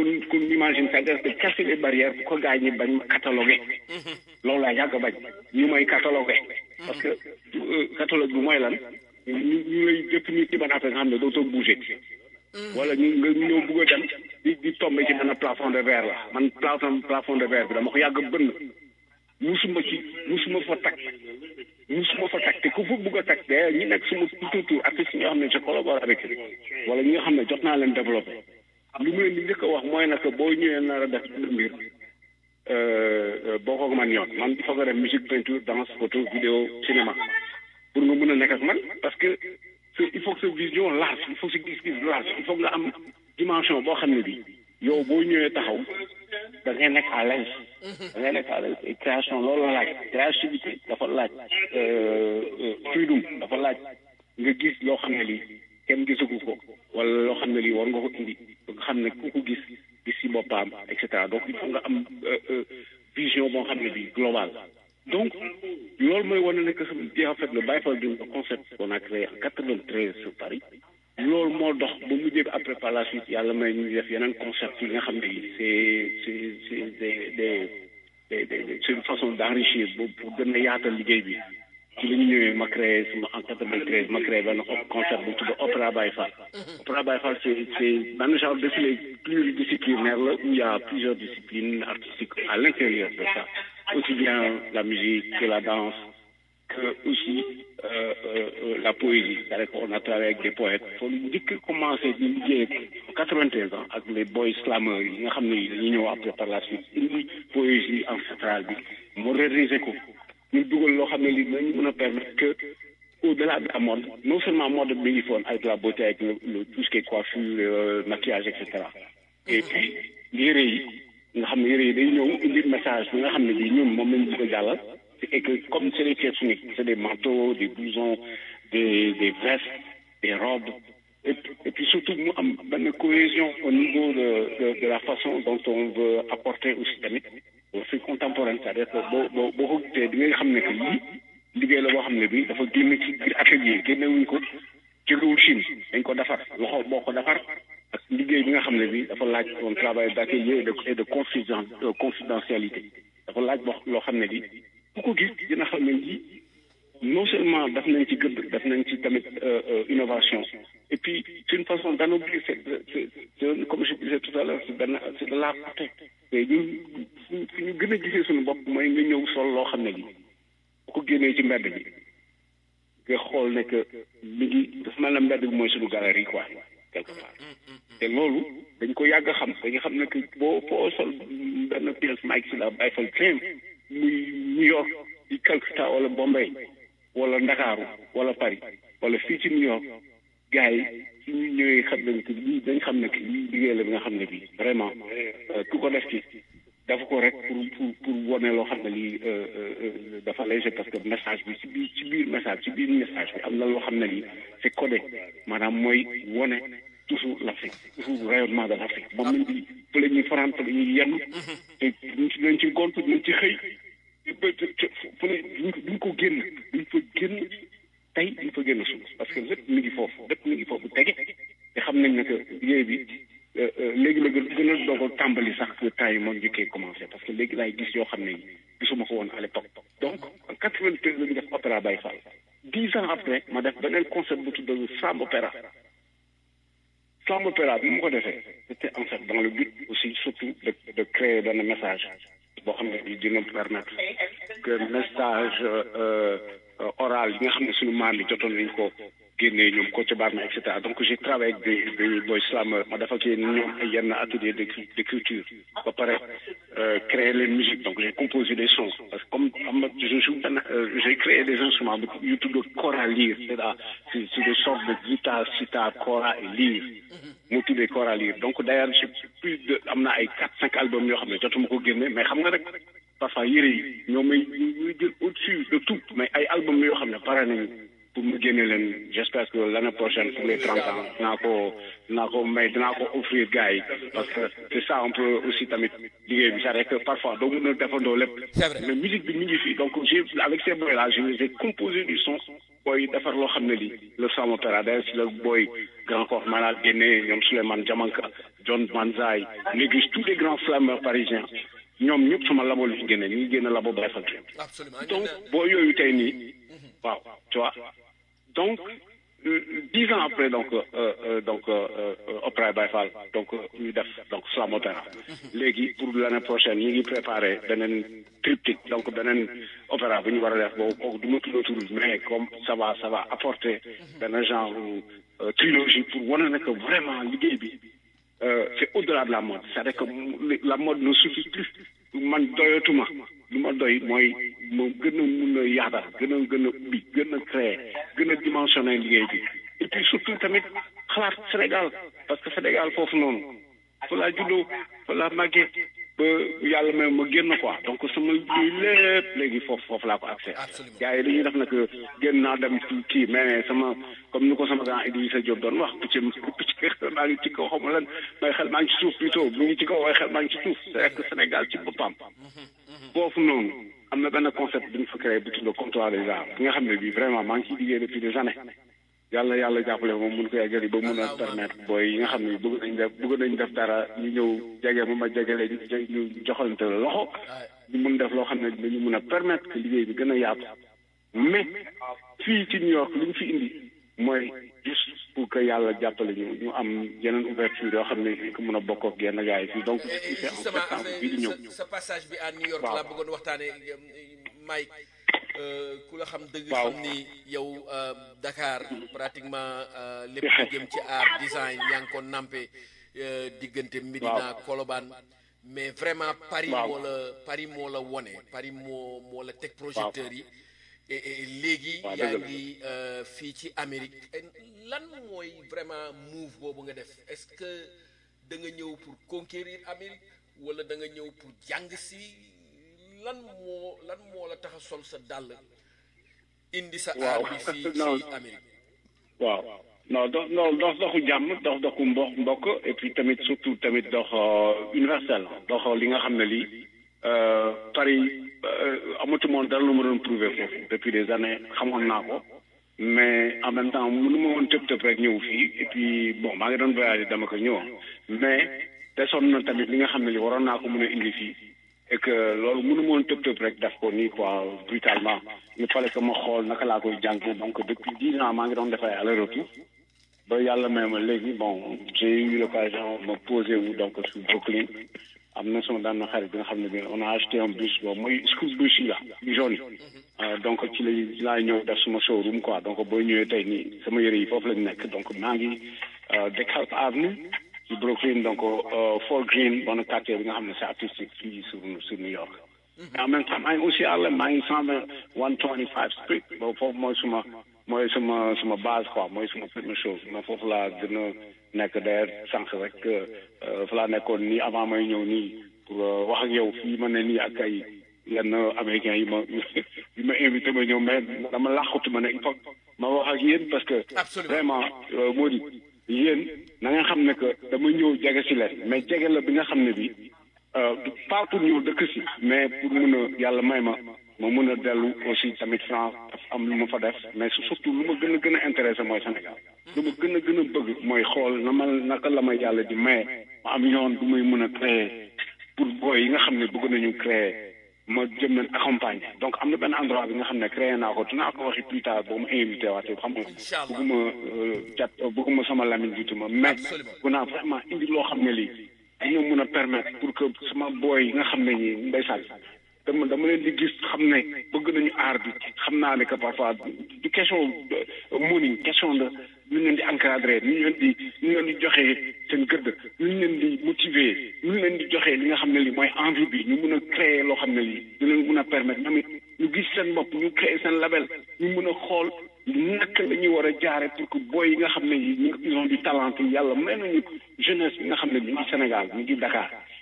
qu'on qu'on imagine c'est-à-dire de casser les barrières pour que gars ñi bañ ma cataloguer loolu laa yàgg bañ ñu may cataloguer parce que euh, catalogue bi mooy lan ñu ñu lay définir ci ban affaire nga xam ne dootoo bouger wala ñu nga ñëw bugg a dem di di tomber ci benn plafond de verre la man plafond plafond de verre bi dama ko yàgg bënn musuma ci musuma fa takk musuma fa takk te ku fa bugg a takk d'ailleurs ñi nekk suma tout autour artistes yi nga xam ne je collabore avec eux wala ñi nga xam ne jot naa leen développé lu mu leen di njëkk a wax mooy nag boo ñëwee nar a def benn mbir boo ko man yoon man il faut nga def musique peinture danse photo vidéo cinéma pour nga mën a nekk ak man parce que c'est- il faut que sa vision large il faut que sa gis-gis large il faut que nga am dimension boo xam ne bi yow boo ñëwee taxaw da ngay nekk à l'aise da ngay nekk à l'aise et création loolu la laaj créativité dafa laaj euh, euh, freedom dafa laaj nga gis loo xam ne lii kenn gisagu ko wala loo xam ne lii war nga ko indi ba nga xam ne ku ko gis gis si boppam et cetera donc il faut nga am euh, euh, vision boo xam ne bii globale donc loolu mooy wane ne que sama di en fait le Baïfal Dream le concept qu'on a créé en 93 sur Paris loolu moo dox ba mujjee après par la suite yàlla may ñu def yeneen concept yi nga xam ne yi c'est c'est c'est des des des des c'est une façon d'enrichir pour pour gën a yaatal liggéey bi ci la ñu ñëwee ma créé sama en 93 ma créé benn concept bu tudd Opéra Baïfal Opéra Baïfal c'est c'est benn genre défilé pluridisciplinaire là où il y a plusieurs disciplines artistiques à l'intérieur de ça aussi bien la musique que la danse que aussi euh, euh, euh, la poésie c'est-à-dire qu'on a travaillé avec des poètes foo ñu njëkk commencé di liggéey ak 93 ans ak les boys slameurs yi nga xam ne dañu ñëw après par la suite indi poésie ancestrale bi moderniser ko ñu dugal loo xam ne lii dinañu mën a permettre que au-delà de la mode non seulement mode bi ngi foon avec la beauté avec le, le tout ce qui est coiffure euh, maquillage et cetera et puis yére yi nga xam ne yére yi day ñëw indi message bi nga xam ne bii ñun moom lañu bëgg a jàllal et que comme c'est des pièces uniques c'est des manteaux des blousons des des vestes des robes et, puis- et puis surtout mu am benn cohésion au niveau de, de de la façon dont on veut apporter aussi tamit au fait contemporain c'est-à-dire que boo boo boo ko gisee di nga xam ne que lii liggéey la boo xam ne bii dafa génn ci biir atelier génnewuñ ko jógewul Chine dañ ko defar loxo boo ko defar ak liggéey bi nga xam ne bii dafa laaj un travail d'atelier et de et de confiden de confidentialité dafa laaj boo loo xam ne bii ku ko gis dina xam ne lii non seulement daf nañ ci gëdd daf nañ ci tamit euh, euh, innovation et puis c'est une façon d'anoblir c'est c'est c'est comme je disais tout à l'heure c'est benn c'est de la portée te ñun fu fu ñu gën a gisee suñu bopp mooy nga ñëw sol loo xam ne lii bu ko génnee ci mbedd bi nga xool ne que mi ngi dafa mel ne mbedd bi mooy suñu galerie quoi quelque part te loolu dañ ko yàgg a xam dañu xam ne que boo foo sol benn pièce Mike si la Baïfal Dream muy New York di Calcutta wala Bombay wala Ndakaaru wala Paris wala fii ci New York gars yi su ñu ñëwee xam nañ que lii dañ xam ne que lii liggéey la bi nga xam ne bii vraiment euh, ku ko def ci dafa ko rek pour pour pour wane loo xam ne lii euh, euh, euh, dafa léger parce que message bi ci biir ci biir message ci biir message bi am na loo xam ne lii c'est codé maanaam mooy wane toujours l'Afrique toujours rayonnement de l'Afrique moom lañ di fa la ñuy faraan fa la ñuy yenn te duñ ci dañ ci gont duñ ci xëy ba fu ne duñ ko duñ ko génn duñ fa génn tey duñ fa génn suuf parce que lépp mi ngi foofu lépp mi ngi foofu tege te xam nañ ne que liggéey bi euh, euh, léegi la gën gën a doog a tàmbali sax que temps yi moom njëkkee commencé parce que léegi laay gis yoo xam ne gisuma ko woon à l'époque donc en quatre-vingt-treize la ñu def opéra Baye Fall dix ans après ma def beneen concept bu tudd Slam Opéra Slam Opéra bi mu ko defee c'était en fait dans le but aussi surtout de de créer benn message boo xam ne bi dina permettre que message euh, euh, oral yi nga xam ne suñu maam yi jotoon nañ ko génnee ñoom Kocc Barma et cetera donc j'ai travaillé avec des des boy slameurs ma dafa ci ñoom ay yenn atelier d'écri- d'écriture ba pare euh, créer les musiques donc j'ai composé des sons parce que comme am na je joue benn euh, j'ai créé des instruments bu yu tudd kora lyre c'est-à-dire c'est c'est des sortes de guitare sitar kora et lyre mu tuddee kora lyre donc d'ailleurs j'ai plus de am na ay quatre cinq albums yoo xam ne jotuma ko génne mais xam nga rek parfois yére yi ñoo may ñuy jël au-dessus de tout mais ay albums yoo xam ne pare nañu pour mu génne leen j'espère que l'année prochaine pour les 30 ans dinaa ko dinaa ko may dinaa ko offrir gars yi parce que c'est ça un peu aussi tamit liggéey bi c'est vrai que parfois doo mën a defandoo lépp C'est vrai. mais musique bi mi ngi fii donc j'ai avec ces boys là j'ai composé du son booy defar loo xam ne lii le Sam Opéra d'ailleurs si la booy grand corps malade génne ñoom Souleymane Diamanka John Manzai Négus tous les grands flammeurs parisiens ñoom ñëpp sama labo li génne ñu ngi génne labo Baye Fall absolument donc boo yooyu tey nii waaw tu vois donc euh, dix ans après donc euh, euh, donc euh, euh, Opéra Baye Fall donc euh, ñu def donc Slam Opéra léegi pour l'année prochaine ñu ngi préparé beneen triptyque donc beneen opéra bu ñu war a def boobu kooku du ma tudd tur mais comme ça va ça va apporter benn genre euh, trilogie pour wane ne que vraiment liggéey bi euh, c'est au-delà de la mode c'est-à-dire que mu- la mode ne suffit plus man doyatuma lu ma doy mooy ma gën a mun a yaatal gën a gën a ubbi gën a créer gën a dimensionner liggéey bi et puis surtout tamit xalaat Sénégal parce que Sénégal foofu noonu fa laa juddoo fa laa màggee ba yàlla may ma génn quoi donc sama liggéey lépp léegi foofu foofu laa ko accès Absolument. gars yi dañuy def nag génn naa dem ci kii mais sama comme ni ko sama grand Idrissa Diop doon wax picc picc maa ngi ci kaw xaw ma lan may xel maa ngi ci suuf plutôt mu ngi ci kaw waaye xel maa ngi ci suuf c'est vrai que Sénégal ci boppam foofu noonu am na benn concept bu ñu fa créé bu tudd comptoir des arts bi nga xam ne bii vraiment maa ngi ciy liggéey depuis des années yàlla yàlla jàppale moom mun ko yeggali ba mun a permettre booy yi nga xam ne bëgg nañ def bëgg nañ def dara ñu ñëw jege ma ma jegele ñu ñu joxalante la loxo ñu mun def loo xam ne dañu mun a permettre que liggéey bi gën a yaatu mais fii ci New York li ñu fi indi mooy juste pour que yàlla jàppale ñu ñu am yeneen ouverture yoo xam ne dañ ko mun a bokk ak yenn gars yi fii donc Et- et c'est en justement septembre bii di ñëw sa sa passage bi à New York Waaw. laa bëggoon waxtaane Mike euh, ku la xam dëgg Waaw. xam ni yow euh, Dakar pratiquement euh, lépp lu jëm ci art design yaa ngi ko nampé euh, diggante Médina Colobane mais vraiment Paris Waaw. moo la Paris moo la wone Paris moo moo la teg projecteurs yi et et léegi Waaw, yaa dëgg la. ngi euh, fii ci Amérique Et lan mooy vraiment move boobu nga def est-ce que da nga ñëw pour conquérir Amérique wala da nga ñëw pour jàng si lan moo lan moo la tax a sol sa dàll indi sa Waaw. aar bi fii Non. ci Amérique waaw non dox non dox doxu jàmm dox doxu mbo mbokk et puis tamit surtout tamit dox euh, universel dox li nga xam ne lii euh, Paris euh, amatumoon dara lu ma doon prouver foofu depuis des années xamoon naa ko mais en même temps mënu ma woon tëb tëb rek ñëw fii et puis bon maa ngi doon voyager dama ko ñëw mais desoon na tamit li nga xam ne li waroon naa ko mën a indi fii et que loolu mënu ma woon tëb tëb rek def ko nii quoi brutalement il fallait que ma xool naka laa koy jàng donc depuis dix ans maa ngi doon def ay aller-retour ba yàlla may ma léegi bon j'ai eu l'occasion de me poser wu donc sur Brooklyn am na sama daan xarit bi nga xam ne bi on a acheté un bus bon mooy school bus yi la yu jaune yi Euh, donc ci lay ci laa ñëw def suma showroom quoi donc boo ñëwee tey nii sama yëre yi foofu lañ nekk donc maa ngi euh, DeKalb Avenue ci Brooklyn donc euh, Fort Greene bon quartier bi nga xam ne c'est artistique fii sur sur New York mais en même temps maa ngi aussi Harlem maa ngi cent vingt one twenty five street boobu foofu mooy suma mooy suma suma base quoi mooy suma première chose mais foofu laa gën a nekk d'ailleurs sànq rek euh, fa laa nekkoon nii avant may ñëw nii pour euh, wax ak yow fii ma ne nii ak ay yenn américains yi ma yi ma invité ma ñëw mais dama làqatu ma ne il faut ma wax ak yéen parce que Absolument. vraiment euh, moo di yéen na nga xam ne que dama ñëw jege si leen mais jege la bi nga xam ne bi euh, du pas pour ñëw dëkk si mais pour mun a yàlla may ma ma mun a dellu aussi tamit France am lu ma fa def mais surtout lu ma gën a gën a intéressé mooy Sénégal lu ma gën a gën a bëgg mooy xool na ma naka la ma yàlla di maye ma am yoon bu muy mun a créer pour booy yi nga xam ne bëgg nañu créer ma jëm leen accompagner donc am na benn endroit bi nga xam ne créé naa ko dinaa ko waxi plus tard boo ma invité waatee xam nga Inch'Allah. bëgguma euh, jat bëgguma sama lamine jutuma mais Absolument. bu naa vraiment indi loo xam ne lii dina mun a permettre pour que sama booy yi nga xam ne ñi ndeysaan dama dama leen di gis xam ne bëgg nañu aar bi xam naa ne que parfois du question de money question de ñu leen di encadrer ñu leen di ñu leen di joxee seen gëdd ñu leen di motiver ñu leen di joxee li nga xam ne lii mooy envie bi ñu mun a créer loo xam ne lii dina leen mun a permettre ñoom it ñu gis seen bopp ñu créer seen label ñu mun a xool naka la ñuy war a jaare pour que booy yi nga xam ne yi ñu ils ont du talent yi yàlla may nañu jeunesse bi nga xam ne ñu ngi Sénégal ñu ngi Dakar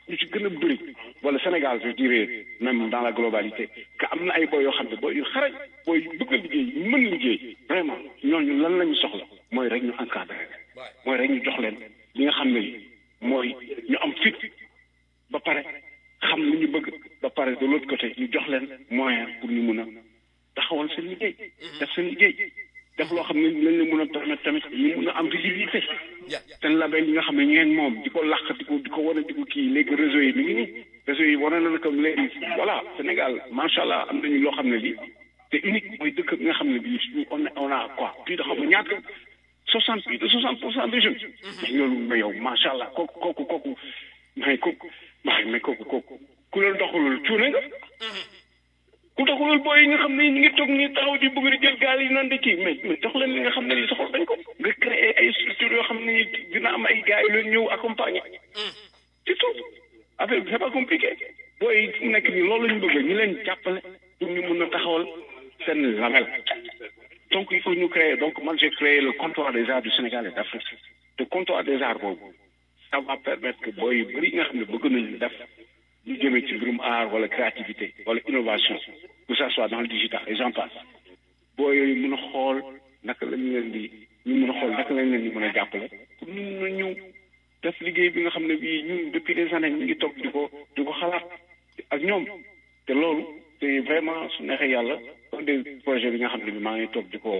ñu ci gën a bëri wala Sénégal je dirais même dans la globalité que am na ay boy yoo xam ne boy yu xarañ boy yu bëgg a liggéey yu mën liggéey vraiment ñooñu lan la ñu soxla mooy rek ñu encadré leen mooy rek ñu jox leen li nga xam ne li mooy ñu am fit ba pare xam li ñu bëgg ba pare de l'autre côté ñu jox leen moyen pour ñu mun a taxawal seen liggéey def seen liggéey def loo xam ne lañ la mun a permettre tamit ñu mun a am visibilité seen label yi nga xam ne ñeen moom di ko làq di ko di ko wane di ko kii léegi réseau yi mi ngi nii réseau yi wane na comme léegi voilà Sénégal macha allah am nañu loo xam ne lii c'est unique mooy dëkk bi nga xam ne bii on a on a quoi plus de xam nga ñaata soixante plus de soixante pour cent des jeunes mais loolu mais yow macha allah kooku kooku kooku mais kooku mais kooku kooku ku leen doxalul cuune nga ku doxalul booy yi nga xam ne ñu ngi toog nii taxaw di bëgg di jël gaal yi naan di kii mais mais jox leen li nga xam ne lii soxla dañ ko nga créer ay structures yoo xam ne dina am ay gars yu leen ñëw accompagner c'est tout affaire bi c'est pas compliqué booy yi fu nekk nii loolu la ñu bëgg ñu leen jàppale pour ñu mun a taxawal seen label donc il faut ñu créer donc man j'ai créé le comptoir des arts du Sénégal et d'Afrique te comptoir des arts boobu ça va permettre que booy yu bëri yi nga xam ne bëgg nañu def ñu jëmee ci mbirum art wala créativité wala innovation que ça soit dans le digital et j'en passe boo yooyu mën a xool naka la ñu leen di ñu mën a xool naka lañ leen di mën a jàppale pour ñu mën a ñëw def liggéey bi nga xam ne bii ñun depuis des années ñu ngi toog di ko di ko xalaat ak ñoom te loolu te vraiment su neexee yàlla un des projets bi nga xam ne bi maa ngi toog di ko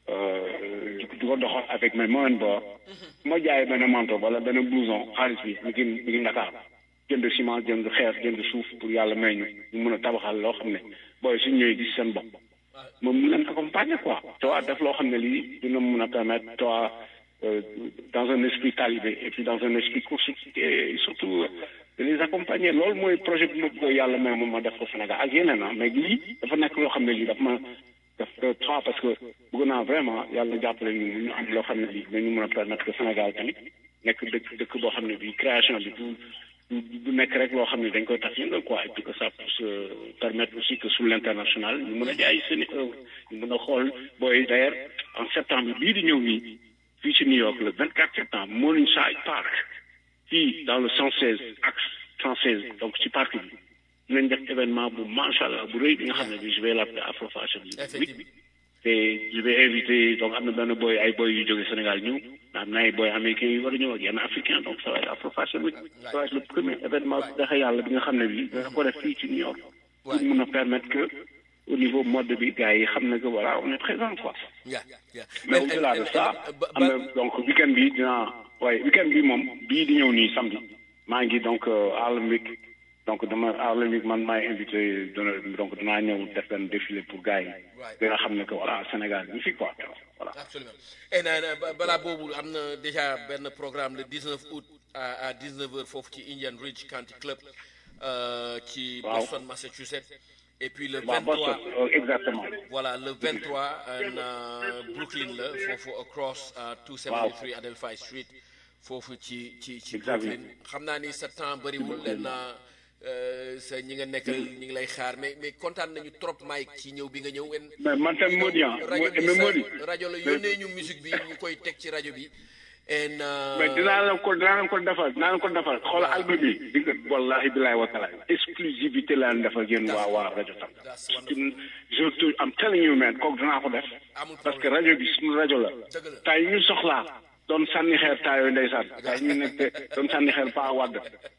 di ko doxal avec mes moyens bord ma jaay benn manteau wala benn blouson xaalis bi mi ngi mi ngi Dakar jënd ciment jënd xeer jënd suuf pour yàlla may ñu ñu mën a tabaxal loo xam ne booy suñ ñëwee gis seen bopp moom mu leen accompagner quoi toi def loo xam ne lii dina mën a permettre toi dans un esprit talibé et puis dans un esprit constructif et surtout de les accompagner loolu mooy projet bi ma bëgg yàlla may moom ma def ko Sénégal ak yeneen ah mais lii dafa nekk loo xam ne lii daf ma daf trois parce que bëgg naa vraiment yàlla jàppale ñu ñu am loo xam ne lii dañu mën a permettre que Sénégal tamit nekk dëkk dëkk boo xam ne bii création bi du du nekk rek loo xam ne dañ koy tax yëngal quoi et puis que ça puisse permettre aussi que sur l'international ñu mën a jaay seen i œuvre ñu mën a xool booy d'ailleurs en septembre bii di ñëw nii fii ci New York le 24 septembre Morningside Park fii dans le 116 axe 116 donc ci parc bi dinañ def événement bu macha allah bu rëy bi nga xam ne bi je vais l'appeler Afro Fashion Week te je vais inviter donc am na benn boy ay boy yu jóge Sénégal ñëw am na ay boy américains yu war a ñëw ak yenn africain donc ça va être Afro Fashion Week ça va être le premier événement bu dexe yàlla bi nga xam ne bi dina ko def fii ci New York pour mun a permettre que au niveau mode bi gars yi xam ne que voilà on est présent quoi mais au-delà de ça am na donc week-end bi dinaa waaye week-end bi moom bii di ñëw nii samedi maa ngi donc Harlem Week donc dama Harlem Week man maay invité dona donc danaa ñëw def benn défilé pour gars yi dina xam ne que voilà Sénégal ñu fi quoi voilà absolument et na balaa boobu am na déjà benn programme le 19 août à à 19 heures foofu ci Indian Ridge Country Club ci Boston Massachusetts et puis le 23 exactement voilà le 23 en Brooklyn la foofu across 273 Adelphi Street foofu ci ci ci Brooklyn xam naa ni sa temps bëriwul leen sa ñi nga nekkal ñi ngi lay xaar mais mais kontaan nañu trop Mike ci ñëw bi nga ñëw. mais man tam Mody ah mais Mody rajo la yónnee ñu musique bi ñu koy teg ci rajo bi. mais dinaa la ko dinaa la ko defal dinaa la ko defal xoolal album bi di nga wallahi bilaay wa taala exclusivité laa leen defal yéen waa waa rajo tam. je te am telling you man kooku dinaa ko def. parce que rajo bi suñu rajo la. tay ñu soxlaa. doon sànni xeer taayoo ndeysaan gaa ñu nekk doon sànni xeer ba wàdd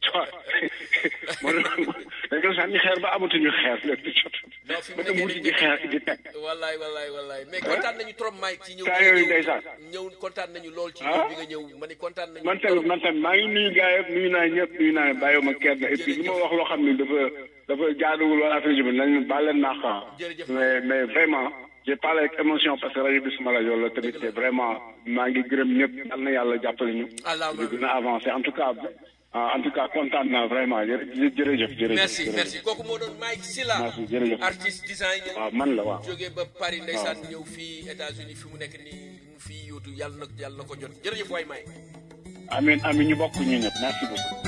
moo dañ doon sànni xeer ba amatuñu xeer lépp di jot ba dem wuti ji xeer di teg wallaay wallaay wallaay mais kontaan nañu trop Mike ci ñëw taayoo ndeysaan ñëw kontaan nañu lool ci ñëw bi nga ñëw ma ni kontaan nañu man tamit man tamit maa ngi nuyu gaa yëpp nuyu naa ñëpp nuyu naa bàyyiwuma ma kenn et puis li ma wax loo xam ne dafa dafa jaaduwul wala affaire bi nañ baal leen naa mais mais vraiment j'ai parlé avec émotion parce que rajo bi suma rajo la tamit te vraiment maa ngi gërëm ñëpp yal na yàlla jàppale ñu. ñu gën a avancé en tout cas en tout cas kontaan naa vraiment jërëjëf jërëjëf. merci merci kooku moo doon Mike Sylla. merci jërëjëf artiste designer. waaw man la waaw. jógee ba Paris ndeysaan ñëw fii États-Unis fi mu nekk nii mu fii yóotu yàlla na yàlla na ko jot jërëjëf waay Mike. amiin amiin ñu bokk ñu ñëpp merci beaucoup.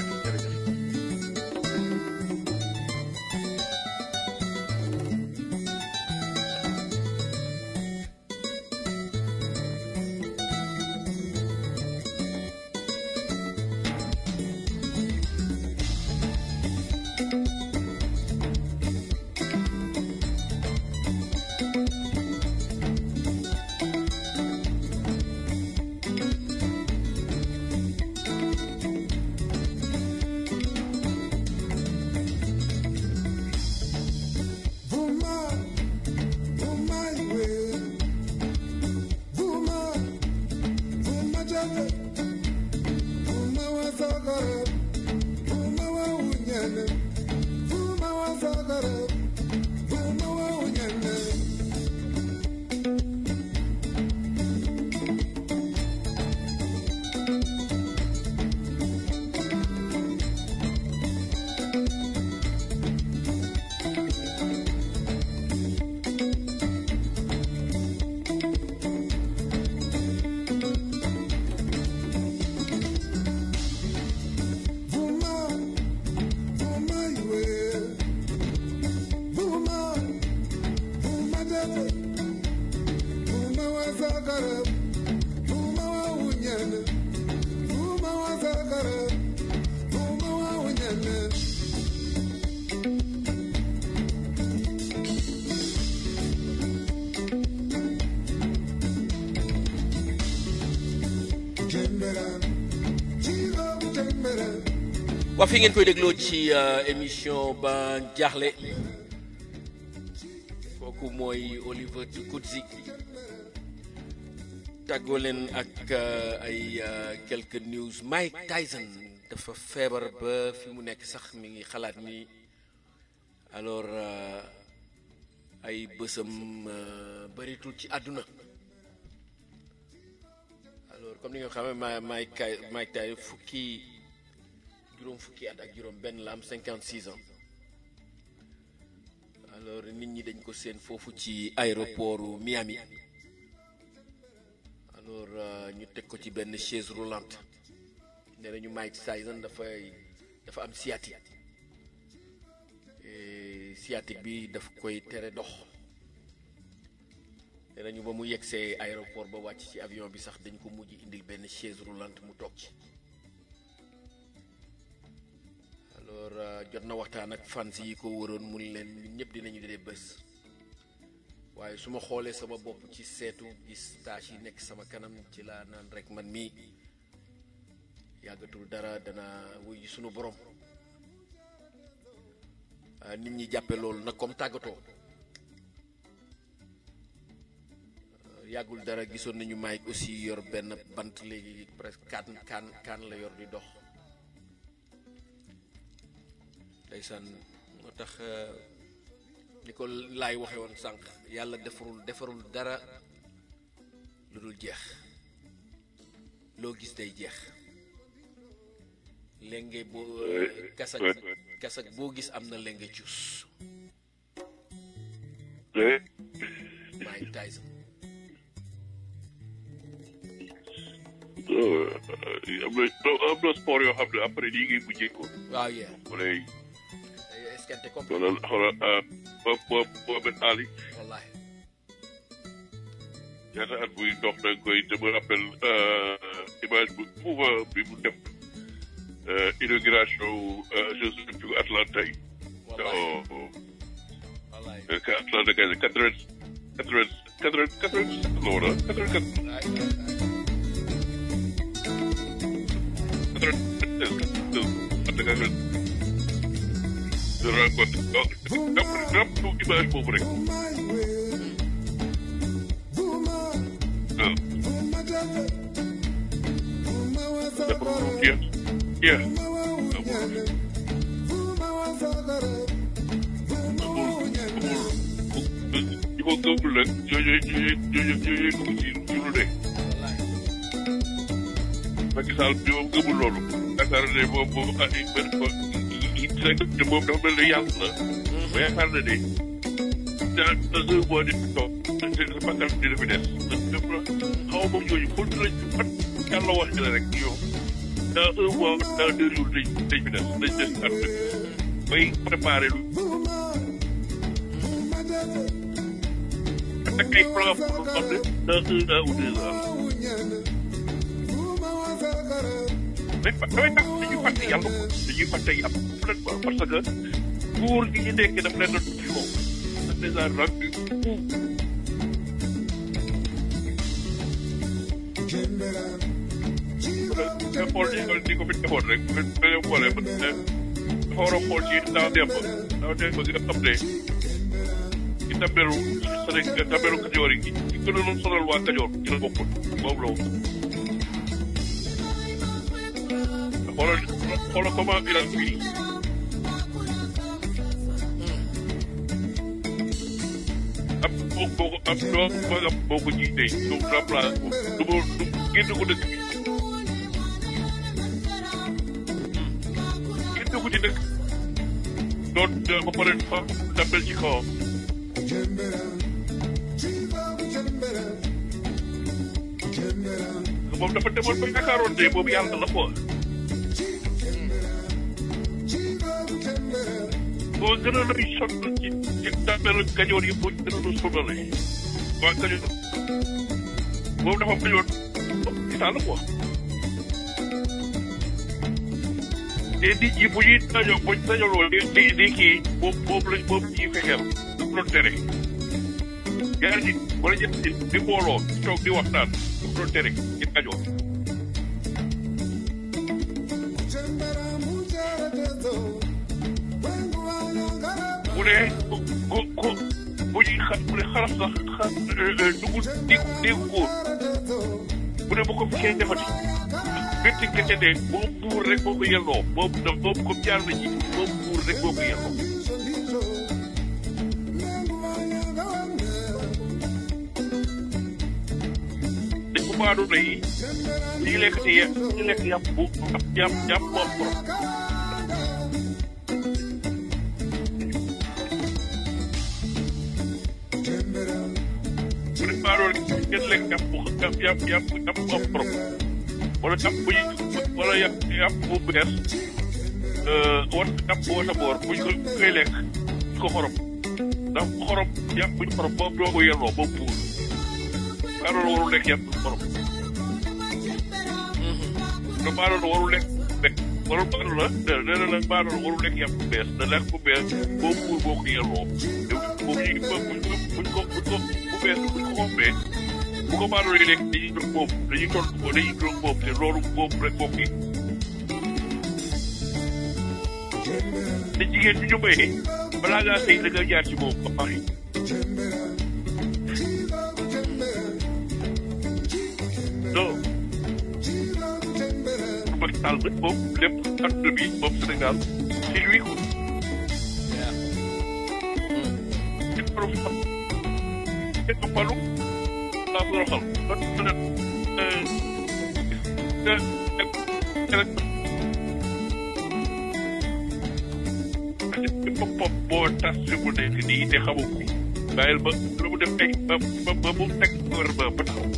Vuma, vuma iwe. Vuma, vuma dede. Vuma wa zakara. Vuma wa unyene. Vuma wa zakara. Vuma wa unyene. Tembera. Chigo tembera. waa fi ngeen koy dégloo ci euh, émission ba jaaxle kooku mooy Oliver Tukudzi tàggoo leen ak euh, ay euh, quelques news Mike Tyson dafa feebar ba fi mu nekk sax mi ngi xalaat ni alors euh, ay bësam euh, bëritul ci àdduna alors comme ni nga xamee ma Mike Kay- Mike Tyson fukki juróom fukki at ak juróom benn la am 56 ans alors nit ñi dañ ko seen foofu ci aéroportu Miami alors euh, ñu teg ko ci benn chaise roulante nee nañu Mike Tyson dafay dafa am sciatique Et sciatique bi daf koy tere dox nee nañu ba mu yegsee aéroport ba wàcc ci avion bi sax dañ ko mujj indil benn chaise roulante mu toog ci alors euh, jot na waxtaan ak fans yi ko wëroon mu ni leen ñun ñëpp dinañu dee bés waaye su ma xoolee sama bopp ci seetu gis tâche yi nekk sama kanam ci laa naan rek man mii yàggatul dara dana wuy ji sunu borom ah, nit ñi jàppe loolu nag comme tàggatoo Euh, yàggul dara gisoon nañu Mike aussi yor benn bant léegi presque kaan kaan kaan la yor di dox ndeysaan moo tax euh, ni ko laay waxe woon sànq yàlla defarul defarul dara lu dul jeex loo gis day jeex lenge boo kasak kasak boo gis am na lenge cuus Mike Tyson am na am na sport yoo xam ne après lii ngay mujjee ko. waaw yeah wala escanté complet xoolal xoolal boo boo Mohamed Ali wallahi ñaata at buy dox da nga koy dama rappel image bu mouvement bi mu def inauguration Jeux olympiques Atlanta yi. wallahi oh wallahi que Atlanta gagné quatre vingt quatre vingt quatre vingt quatre vingt la woon ah quatre vingt quatre Ay, ay, ay. quatre vingt quatre vingt de rencontre donc rap rap image boobu rek Vuma iwe. Vuma, waaw vuma dede. Vuma wa dafa zakara. jeex jeex Vuma wa unyene. Vuma wa zakara. Vuma wa unyene. ñi ko gëmul nag ñooñu ñooñu ñooñu ñooñu dugg ci ci lu ne wallahi Macky Sall bi moom gëmul loolu yaakaar ne moom moom ay benn ko te moom dafa mel ne yàlla la ba yaakaar na ne dans dans un mois di toog te bakkan dina fi des dafa xaw ma ñooñu pour lañ fan yàlla wax ci la rek ñoom dans un mois dans deux jours dañ dañ fi des dañ des at bay préparé lu Vuma, vuma dede. ak ay plan pour xam ne dans un an ou deux ans Vuma unyene. Vuma wa zakara. mais fa damay tax dañuy fàtte yàlla ko dañuy fàtte yàlla complètement parce que nguur gi ñu nekk daf leen a tuuti moom daf leen a rendu fou Tembera. Chigo nga xool ni ko ni ko fi defoon rek ba ba nga xoolee ba ne dafa war a xool ci daaw démb daaw démb nga xam ne ci tabelu Sénégal tabelu Kajoor yi ci gënoon sonal waa Kajoor ci la bokkul moom la woon xoolal xoolal comment il a fini ab boo boo ko ab doo magam boo ko jiitee ñu remplace ko du ma du génn ko dëkk bi génn ko ci dëkk doon ba pare fa dappel ci kawam moom dafa demoon ba yaakaaroon ne boobu yàlla la quoi boo gën a lay sonn ci ci dappel kajoor yi boo gën a la sonale waa kajoor boobu dafa bañoon ci la quoi te nit ñi bu ñuy dañoo bu ñu dajaloo di di di kii boobu boobu lañ boobu ñuy fexeel daf doon tere ñaari nit wala ñetti nit di booloo di toog di waxtaan daf doon tere ci kajoor bu dee ku ku ku bu ñuy xa bu dee xaraf sax xa dugg di déggu góor bu dee bu ko fi kenn defati bétti kese de moom buur rek moo ko yelloo moom da moom comme jaar na ci moom buur rek moo ko yelloo dañ ko baadu na yi ñu lekk ci ye ñu lekk yàpp bu yàpp yàpp moom borom bu dee baadoo rek ngeen lekk yàpp bu yàpp yàpp yàpp yàpp moom borom wala yàpp bu ñu wala yàpp yàpp bu bees war yàpp bu wata boor buñ ko koy lekk ñu ko xorom ndax xorom yàpp buñ xorom boobu doo ko yelloo boobu buur baadoolo warul lekk yàpp bu xorom te baadoolo warul lekk bekk warul baadoolo la nee na la baadoolo warul lekk yàpp bu bees da lekk bu bees boobu buur boo ko yelloo boobu ñu buñ ko buñ ko buñ ko bu bees buñ ko xombee bu ko baadoolo yi lekk dañuy jóg boobu dañuy toll ko dañuy jóg boobu te loolu boobu rek bokk yi te jigéen bi ñu mayee balaa ngaa sëy da nga jaar ci moom ba pare non Macky Sall nag moom lépp àdduna bi moom Sénégal c'est lui ko ci borom xam kenn ko falu laa ko xam kon nag pop pop boo tas fi mu nekk nii te xamu ko bàyyil ba lu mu def ay ba ba ba mu teg gouvernement ba taxaw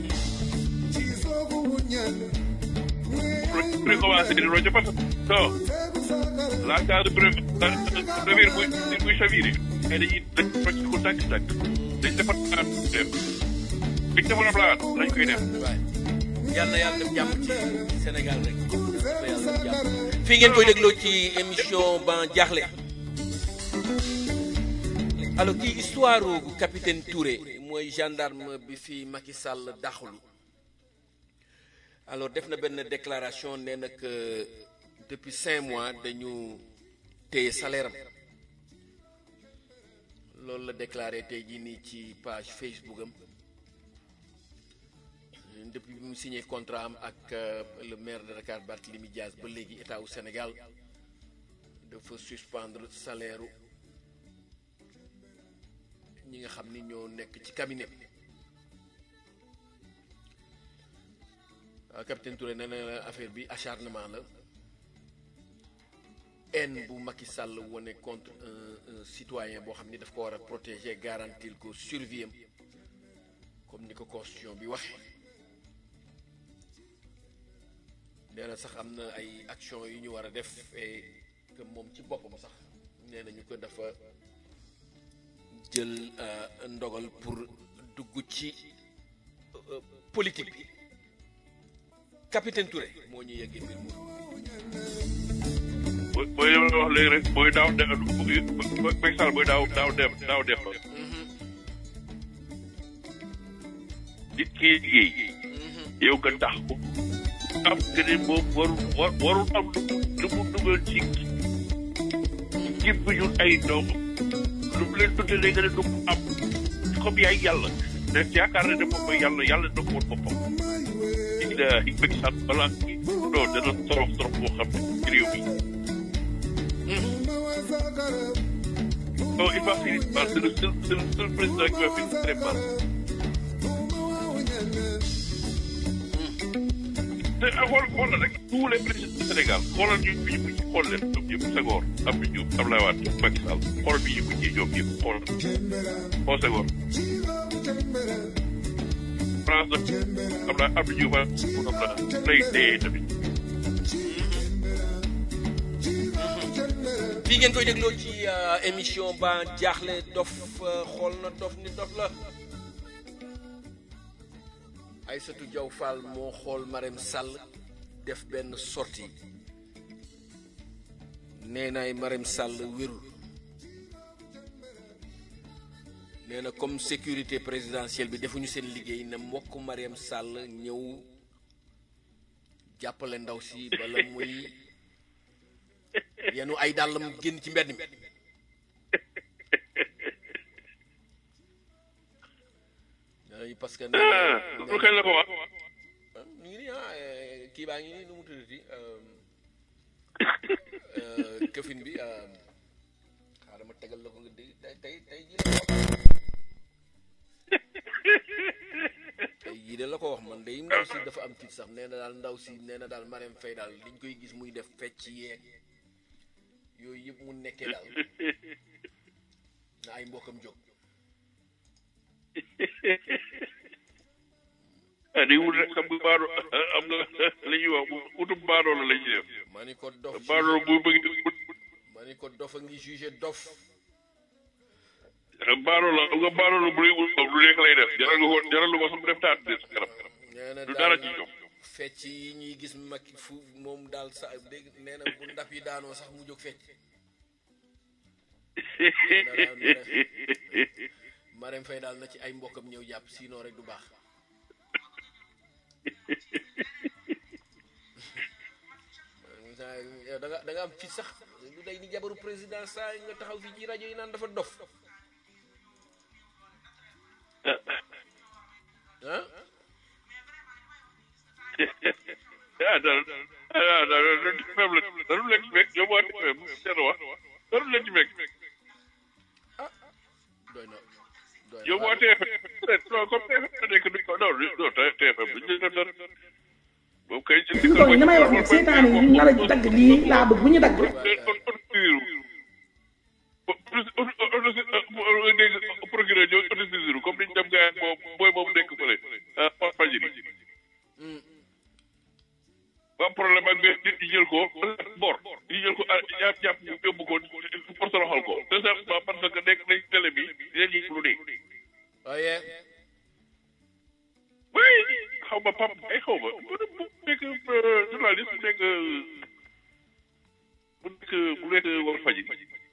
pour commencer di rojo parce que non la case de première buy buy chaviré mais dañuy dañ rocc ko tànk tànk dañ defar plan def dañ defar plan lañ koy def waay yal na yàlla def jàmm ci Sénégal rek yal na yàlla def jàmm fii ngeen koy dégloo ci émission ban jaaxle alors kii histoire gu capitaine Touré mooy gendarme bi fi Macky Sall daxulu alors def na benn déclaration nee na que depuis cinq mois dañu téye salaire am loolu la déclaré tey jii nii ci page Facebook am depuis bi mu signé contrat am ak le maire de Dakar Barthélémy Dias ba léegi état wu Sénégal dafa suspendre salaire ñi nga xam ni ñoo nekk ci cabinet bi capitaine Touré nee na affaire bi acharnement la haine bu Macky Sall wane contre un un citoyen boo xam ni daf ko war a protéger garantir ko survie am comme ni ko constitution bi waxe nee na sax am na ay action yu ñu war a def et que moom ci boppam sax nee na ñu ko dafa jël ndogal pour dugg ci politique bi capitaine Touré moo ñu yeggee mbir moom booy booy li ma wax léegi rek booy daaw de Macky Sall booy daaw daaw dem daaw dem ba nit ki liggéey yow nga tax ko am que ne moom warul war warul am lu mu lu mu dugal ci jib ñun ay doom lu mu leen tuddee nga ne du ko am comme yaay yàlla te yaakaar ne ne moom mooy yàlla yàlla na ko woon boppam ilaahi Macky Sall balaa non dana torof torof boo xam ne ci réew mi non il va finir par c'est le seul c'est le seul président qui va finir très mal te xool xool la rek tous les présidents du Sénégal xoolal ñu fi ñu mujj xool leen ñoom ñëpp Senghor Abdou Diouf Abdoulaye Wade Macky Sall xoolal bi ñu mujjee ñoom ñëpp xoolal xool Senghor France nag Abdoulaye Abdou Diouf ak moom la lay dee tamit fii ngeen koy dégloo ci euh, émission ba jaaxle dof euh, xool na dof ni dof la Aïssatou Diaw Fall moo xool Marème Sall def benn sortie nee naay Marème Sall wérul nee na comme sécurité présidentielle bi defuñu seen liggéey na mbokk Marème Sall ñëw jàppale ndaw si bala muy yenu ay dàllam génn ci mbedd mi nee parce que nee ah na lu kañ la ko wax ñu ngi nii ah eh, kii baa ngi nii nu mu tuddati euh, euh, këfin bi euh, xaaral ma tegal la ko nga dégg tey tey tey jii la ko wax tey jii de la ko wax man day ndaw si dafa am tiit sax nee na daal ndaw si nee na daal Marème Faye daal liñ koy gis muy def fecc yeeg yooyu yëpp mu nekkee daal na ay mbokkam jóg ah di wut rek xam nga baadoo am nga li ñuy wax utub baadoo la la ñuy def ma ni ko dof baadoo bu bëgg ma ni ko dof a ngi jugé dof baadoo la am nga baadoo la bu lay wut lu nekk lay def jaral nga ko jaral nga ko sax mu def taat de sa kanam nee na du dara daal ci ñoom fecc yi ñuy gis mag fu moom daal sa dégg nee na bu ndap yi daanoo sax mu jóg fecc Marème Faye daal na ci ay mbokkam ñëw jàpp sinon rek du baax yow da nga da nga am fit sax lu day ni jabaru président saa nga taxaw fii ci rajo yi naan dafa dof ah ah daal ah daal faible dalu leen ci fekk yow waa seen wax dalu leen ci fekk doy na doy na yow waa TFM non comme TFM la nekk duñ ko non non TFM duñ leen def dara moom kay ci fi mu toll nii damay wax nag seetaan yi ñu nar a dagg lii laa bëgg bu ñu dagg dégg procureur ñoo autosaisir comme niñ dem gars moom booy boobu nekk fële ah fajiri ba am problème ak nit ñi jël ko bor ñi jël ko jàpp jàpp yóbbu ko pour toroxal ko tout simplement parce que nekk nañ télé bi leen ñi lu dee waaye oui xaw ma pap ay xaw ma bu nekk journaliste bu nekk bu nekk bu nekk war faji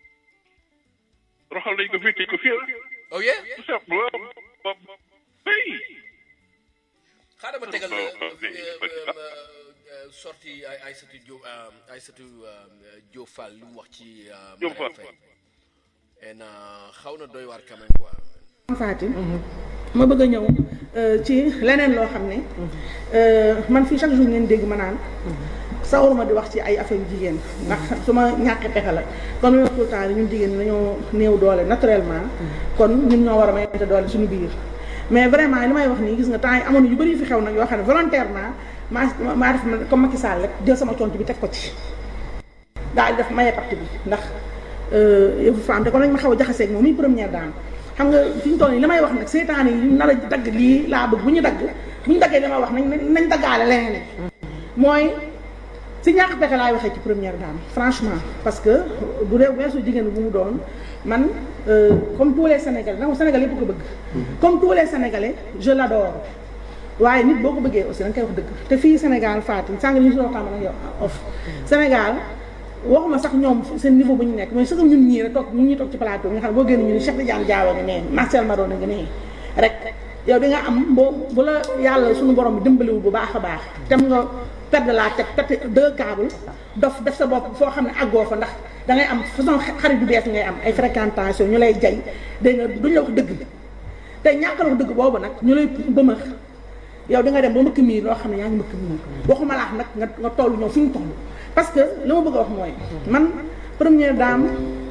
roxal nañ ko fii tëj ko fii oh yeah tout simplement oui xaaral ma tegal la Oh, oh, oh, sorti ay Aïssatou Diop Aïssatou Diop Fall li mu wax ci Diop Fall. Marème Faye en xaw na doy waar quand même quoi Fatim ma bëgg a ñëw euh, ci leneen loo xam ne euh, man fii chaque jour ngeen dégg ma naan sawaruma di wax ci ay affaire yu jigéen ndax su ma ñàkkee pexe la comme li ma wax tout le temps ñun jigéen ñi dañoo néew doole naturellement kon ñun ñoo war a mayante doole suñu biir mais vraiment li may wax nii gis nga temps yi amoon na yu bëri yu fi xew nag yoo xam ne volontairement maa maa def comme Macky Sall rek jël sama tontu bi teg ko ci daal di def maye parti bi ndax yëfu femme te kon nañ ma xaw a jaxaseeg moom muy première dame xam nga fi ñu toll nii li may wax nag seetaan yi nar a dagg lii laa bëgg bu ñu dagg bu ñu daggee li may wax nañ nañ daggaale leneen mooy si ñàkk pexe laay waxee ci première dame franchement parce que bu dee weesu jigéen bu mu doon man euh, comme tous les sénégalais nag sénégalais yëpp ko bëgg comme tous les sénégalais je l'adore waaye nit boo ko bëggee aussi da nga koy wax dëgg te fii Sénégal Fatou sànq ñu si waxtaan ak yow off Sénégal waxuma sax ñoom seen niveau bu ñu nekk mais sax ñun ñii rek toog ñun ñuy toog ci plateau bi nga xam ne boo génn ñu ni Cheikh Tidiane Diawa nga nee Marcel Maron nga nee rek yow di nga am boo bu la yàlla suñu borom bi dimbaliwul bu baax a baax tem nga perdre la tête perte deux câbles dof def sa bopp foo xam ne àggoo fa ndax da ngay am façon xarit yu bees ngay am ay fréquentation ñu lay jay dégg nga duñ la wax dëgg te ñàkk la wax dëgg boobu nag ñu lay bëmax yow di nga dem ba mbëkk miir loo xam ne yaa ngi mbëkk miir waxuma laax nag nga nga toll ñoom fi ñu toll parce que li ma bëgg a wax mooy man première dame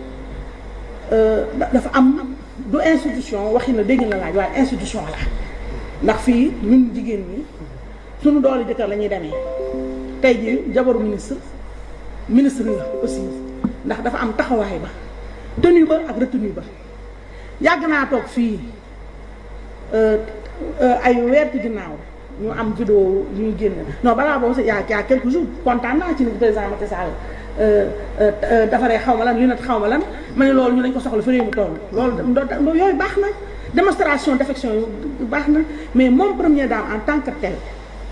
dafa am du institution waxi na dégg na laaj waaye institution la ndax fii ñun jigéen ñi suñu doole jëkkër la ñuy demee tey jii jabaru ministre ministre la aussi ndax dafa am taxawaay ba tenue ba ak retenue ba yàgg naa toog fii ay weer ci ginnaaw ñu am vidéo yu ñu génn non balaa boobu sax yaa yaa quelques jours kontaan naa ci ni président Macky Sall defaree xaw ma lan yu net xaw ma lan ma ne loolu ñu dañ ko soxla fi réew mi toll loolu yooyu baax na démonstration d'affection yu baax na mais moom première dame en tant que tel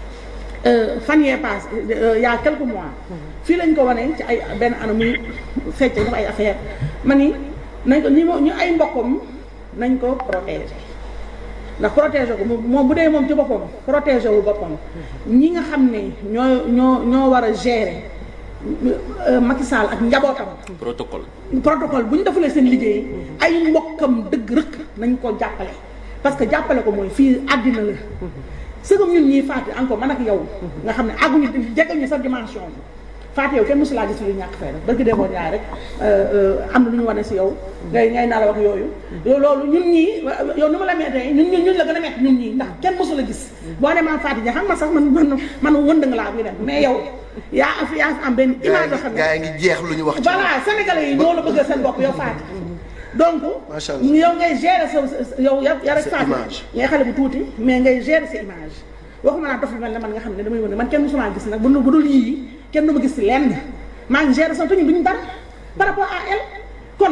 fan yee passe il y a quelques mois fii lañ ko wane ci ay benn anam muy fecc dafa ay affaire ma ni nañ ko ñi ñu ay mbokkam nañ ko protéger ndax protéger ko moom bu dee moom ci boppam protéger wu boppam ñi nga xam ne ñoo ñoo ñoo war a gérer Macky Sall ak njabootam. protocole. protocole bu ñu defalee seen liggéey ay mbokkam dëgg rëkk nañ ko jàppale parce que jàppale ko mooy fii àddina la sëgam ñun ñii Fatou encore man ak yow nga xam ne àgguñu jegal ñu sa dimension bi Fatou yow kenn mosu laa gis lu ñàkk fay rek barki demoon yaay rek am na lu ñu wane si yow ngay ngay nalaw ak yooyu loolu ñun ñii yow ni ma la mettee ñun ñun ñun la gën a mett ñun ñii ndax kenn mosu la gis boo ne maan Fatou ja xam nga sax man man man wënd nga laa buy dem mais yow yaa fi yaa fi am benn image yoo xam ne gaa yi ngi jeex lu ñu wax ci voilà sénégalais yi ñoo la bëgg seen bopp yow Fatou donc Macha Allah. yow ngay gérer sa sa- yow ya ya rek Sa Fatou image. ngay xale bu tuuti mais ngay gérer sa image waxuma naa dof lu mel ne man nga xam ne damay wane man kenn musuma gis nag bu dul bu dul yii kenn du ma gis si lenn maa ngi gérer sama te ñun duñu dara par rapport à elle kon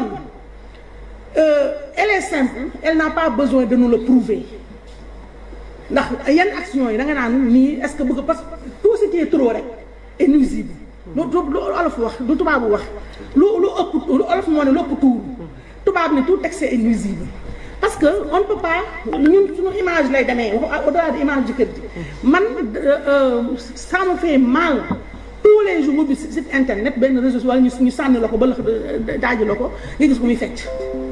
euh, elle est simple elle n'a pas besoin de nous le prouver ndax yenn action yi da nga naan nii est-ce que bëgg parce que tout ce qui est trop rek est nuisible lu lu lu olof wax lu tubaabu wax lu lu ëpp lu olof moo ne lu ëpp tuur tubaab ne tout excès est nuisible parce que on ne peut pas ñun suñu image lay demee wax au-delà de image jëkkër ji man euh, euh, ça me fait mal tous les jours mu bi site internet benn réseau wala ñu ñu sànni la ko ba la daaji la ko nga gis ko muy fecc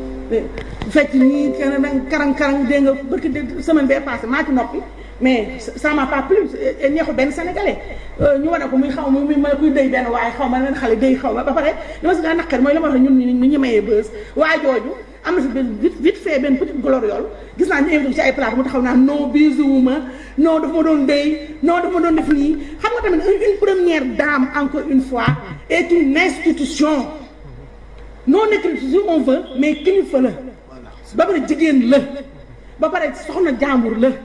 fecc nii karang karang karang dégg nga barki de semaine bee passé maa ci noppi mais ça m'a pas plu et neexul benn sénégalais ñu wane ko muy xaw ma muy ma kuy dëy benn waaye xaw ma leen xale dëy xaw ma ba pare li ma si gaa naqari mooy la ma wax ñun ñu ñu mayee bës waa jooju am na si benn vite vite fait benn petite gloriole gis naa ñu invité ci ay plate mu taxaw naa non bisuwuma non dafa ma doon dëy non dafa ma doon def nii xam nga tamit une première dame encore une fois est une institution non écrite si on veut mais kilifa la ba pare jigéen la ba pare soxna jàmbur la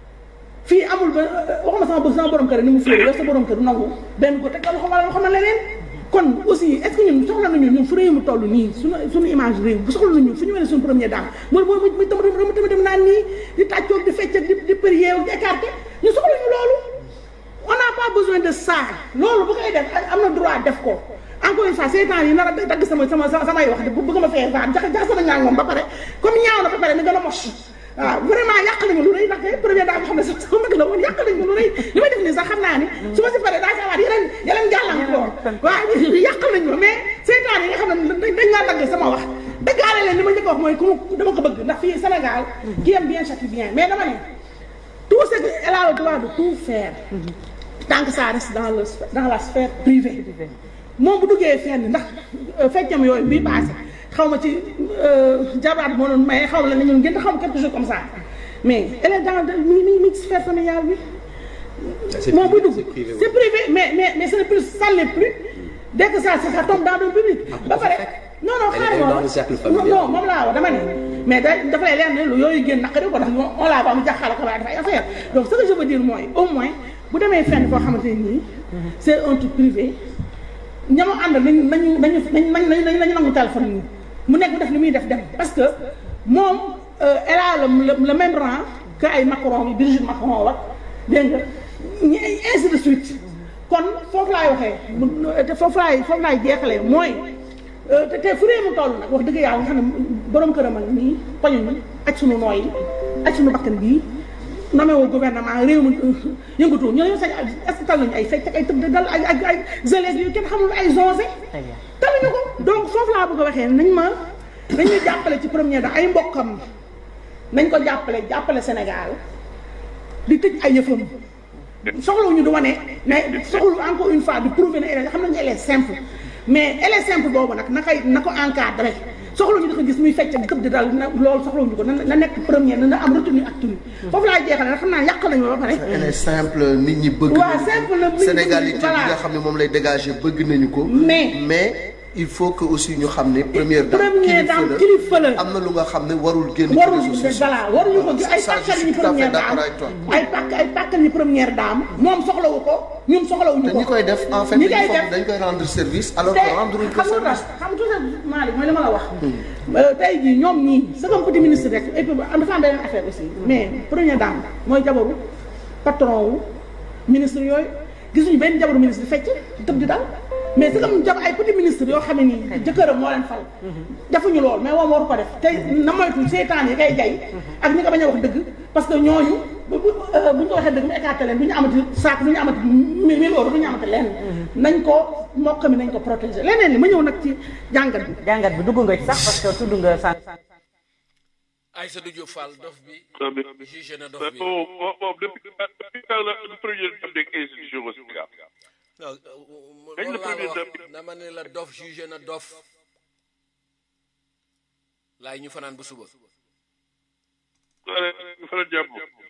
fii amul ba waxuma sama bë sama borom kër ni mu féere yow sa borom kër nangu benn ko teg loxo wala loxo ma leneen kon aussi est-ce que ñun soxla nañu ñun fu réew mu toll nii suñu suñu image réew bu soxla nañu fu ñu wane suñu première dame mooy mooy muy tam tam tam dem naan nii di tàccoog di fecc ak di di prier ak di écarté ñu soxla ñu loolu on n'a pas besoin de ça loolu bu koy def am na droit def ko encore une fois seetaan yi nar a dagg sama sama samay wax bu bëgg ma fee faat jax jax sama ñaar moom ba pare comme ñaaw na ba pare ni gën a mos waaw vraiment yàq nañu lu rëy ndax première daa xam ne sax sama mag la woon yàq nañu lu rëy li may def nii sax xam naa ni su ma si paree daa ci amaat yeneen yeneen gàllankoor waaw yàq nañu ma mais seetaan yi nga xam ne dañ dañ laa dagg sama wax dëggaale leen li ma njëkk a wax mooy ku ma dama ko bëgg ndax fii Sénégal qui aime bien châtie bien mais dama ne tout ce que elle a le droit de tout faire tant que ça reste dans le dans la sphère privée moom bu duggee fenn ndax feccam yooyu bii passé xaw ma ci jabaat moo doon maye xaw la ne ñun ngeen xaw ma quelque chose comme ça mais elle est dans mi ngi mi ngi ci sphère familiale bi. moom buy dugg c'est privé mais mais mais ce n'est plus ça n'est plus dès que ça ça tombe dans le public. ba pare non non xaaral dans le cercle familial. non moom laa wax dama ne mais da dafa lay leer ne lu yooyu génn naqari ko ndax on l'a ba mu jaxal ko waaye dafay affaire donc ce que je veux dire mooy au moins bu demee fenn foo xamante ne nii c'est un truc privé. ñama ànd nañu nañu nañu nañu nañu nañu nangu téléphone yi mu nekk mu def li muy def dem parce que moom elle a le le même rang que ay Macron yi Brigitte Macron wax dégg nga ñi ainsi de suite kon foofu laay waxee mu te foofu laay foofu laay jeexalee mooy te te fu réew mu toll nag wax dëgg yàlla nga xam ne borom këram ak nii poñuñu ak sunu nooy ak sunu bakkan bii nommé woo gouvernement réew mi yëngatu ñu ne sañ est-ce que tal nañu ay fecc ak ay tëb dal ak ak ay gelées yu kenn xamul ay zonzé taluñu ko donc foofu laa bëgg a waxee nañ ma nañu jàppale ci première da ay mbokkam nañ ko jàppale jàppale Sénégal di tëj ay yëfam soxlawuñu du wane mais soxlu encore une fois di prouver ne elle xam nañu elle est simple mais elle est simple boobu nag na koy na ko encadré soxla ñu di ko gis muy fecc ak gëb di dal na loolu soxla ñu ko na na nekk première na na am retenue ak tenue foofu laa jeexale nag xam naa yàq nañu ba pare elle est simple nit ñi bëgg waaw nañu ko. simple la, nit ñi sénégalité bi voilà. nga xam ne moom lay dégager bëgg nañu ko Mais- mais il faut que aussi ñu xam ne première dame Première dame kilifa la. am na lu nga xam ne warul génn ci warul réseaux sociaux. voilà waruñu ko gis ay Ça, je pàkkal suis ñu tout à fait première d'accord dame avec toi. ay pàkk ay pàkkal ñu première dame moom soxlawu ko ñun soxlawuñu te ko ñi koy def en fait ñi dañu koy foog def dañ koy rendre service alors te que rendre ko xam nga service. xam nga Malick mooy li ma la wax. Euh, tey jii ñoom ñii c'est comme petit ministre rek et puis am dafa am beneen affaire aussi mais première dame mooy jabaru patron wu ministre yooyu gisuñu benn jabaru ministre fecc tëb di dal mais c'est comme jab ay petit ministre yoo xam ne nii jëkkëram moo leen fal. defuñu lool mais moom waru ko def te na moytu seetaan yi kay jay ak ñi ko bañ a wax dëgg parce que ñooñu bu bu euh, bu ñu ko waxee dëgg mu écarté leen du ñu amati saak du ñu amati mi mille euros du ñu amati lenn. nañ ko mokk mi nañ ko protéger leneen li ma ñëw nag ci jàngat bi. jàngat bi dugg nga ci sax parce que tudd nga sànq. Aïssatou Diop Fall dof bi jugé na dof Mais bi bon, bon, bon, depuis, depuis quand la, le premier dame des institutions au Sénégal non Kañ la loolu laa premier wax dame dama ne la dof jugé na dof laay ñu fanaan bu suba fa la jàpp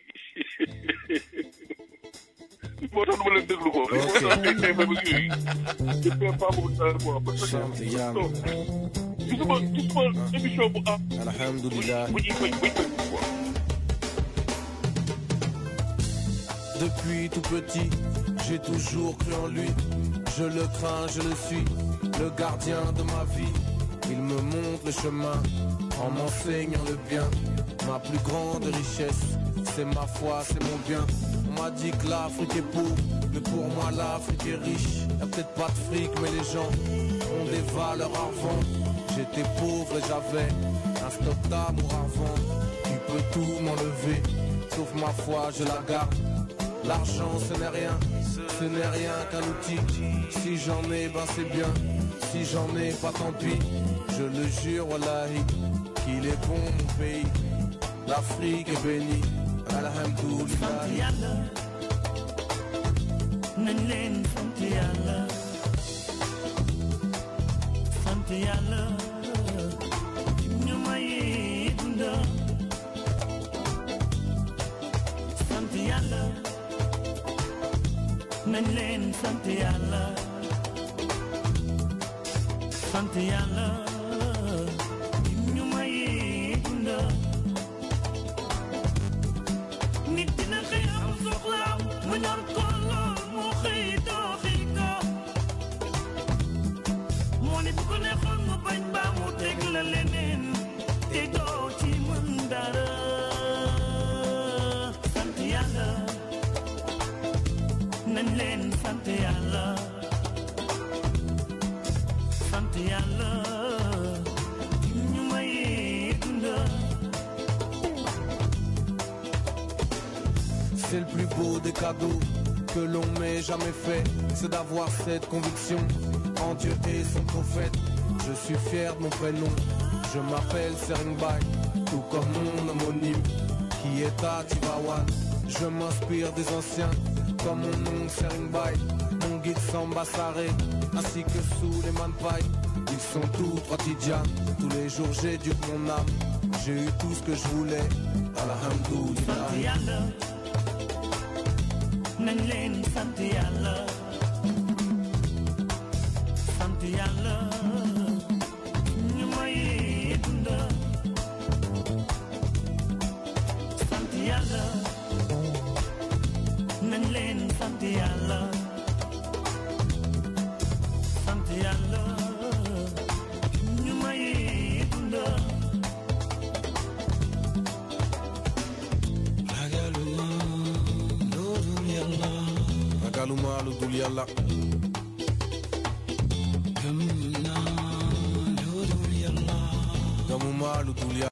moo tax du ma leen déglu ko moo tax ay ay ba yooyu je perds pas beaucoup de temps quoi parce que non gisuma gisuma émission bu am Alhamdulillah. bu ñuy fay buñ fay quoi Depuis tout petit, j'ai toujours cru en lui. Je le crains, je le suis, le gardien de ma vie. Il me montre le chemin en m'enseignant le bien. Ma plus grande richesse, c'est ma foi, c'est mon bien. On m'a dit que l'Afrique est pauvre, mais pour moi l'Afrique est riche. Y'a peut-être pas de fric, mais les gens ont des valeurs avant. J'étais pauvre et j'avais un stock d'amour avant. Tu peux tout m'enlever, sauf ma foi, je la garde. L'argent ce n'est rien, ce n'est rien qu'un outil. Si j'en ai, ben c'est bien. Si j'en ai, pas tant pis. Je le jure, wallahi, qu'il est bon mon pays. L'Afrique est bénie. Alhamdulillah. nañ leen sant yàlla sant yàlla ñu may dunda sant yàlla nañ leen sant yàlla sant yàlla ñu may dunda nit dina xëy am soxlaam mu ñor ko lool mu xëy dooxi ko moo ni bu ko neexoon mu bañ baa mu teg la leneen te doo ci mën dara sant yàlla nañ leen sant yàlla sant yàlla ñu may dunda C'est le plus beau des cadeaux que l'on m'ait jamais fait. C'est d'avoir cette conviction en Dieu et son prophète. Je suis fier de mon prénom. Je m'appelle Seringbay, tout comme mon homonyme qui est à Tivawan. Je m'inspire des anciens comme mon nom Seringbay. Mon guide Samba Saré, ainsi que sous les Manpai. Ils sont tous trois Tidjans. Tous les jours j'ai dû mon âme. J'ai eu tout ce que je voulais. Alhamdulillah. sant yàlla nañ leen sant yàlla sant yàlla ñu may dunda sant yàlla nañ leen sant yàlla sant yàlla ñu may dunda ragaluma lu dul yàlla gëmuma lu dul yàlla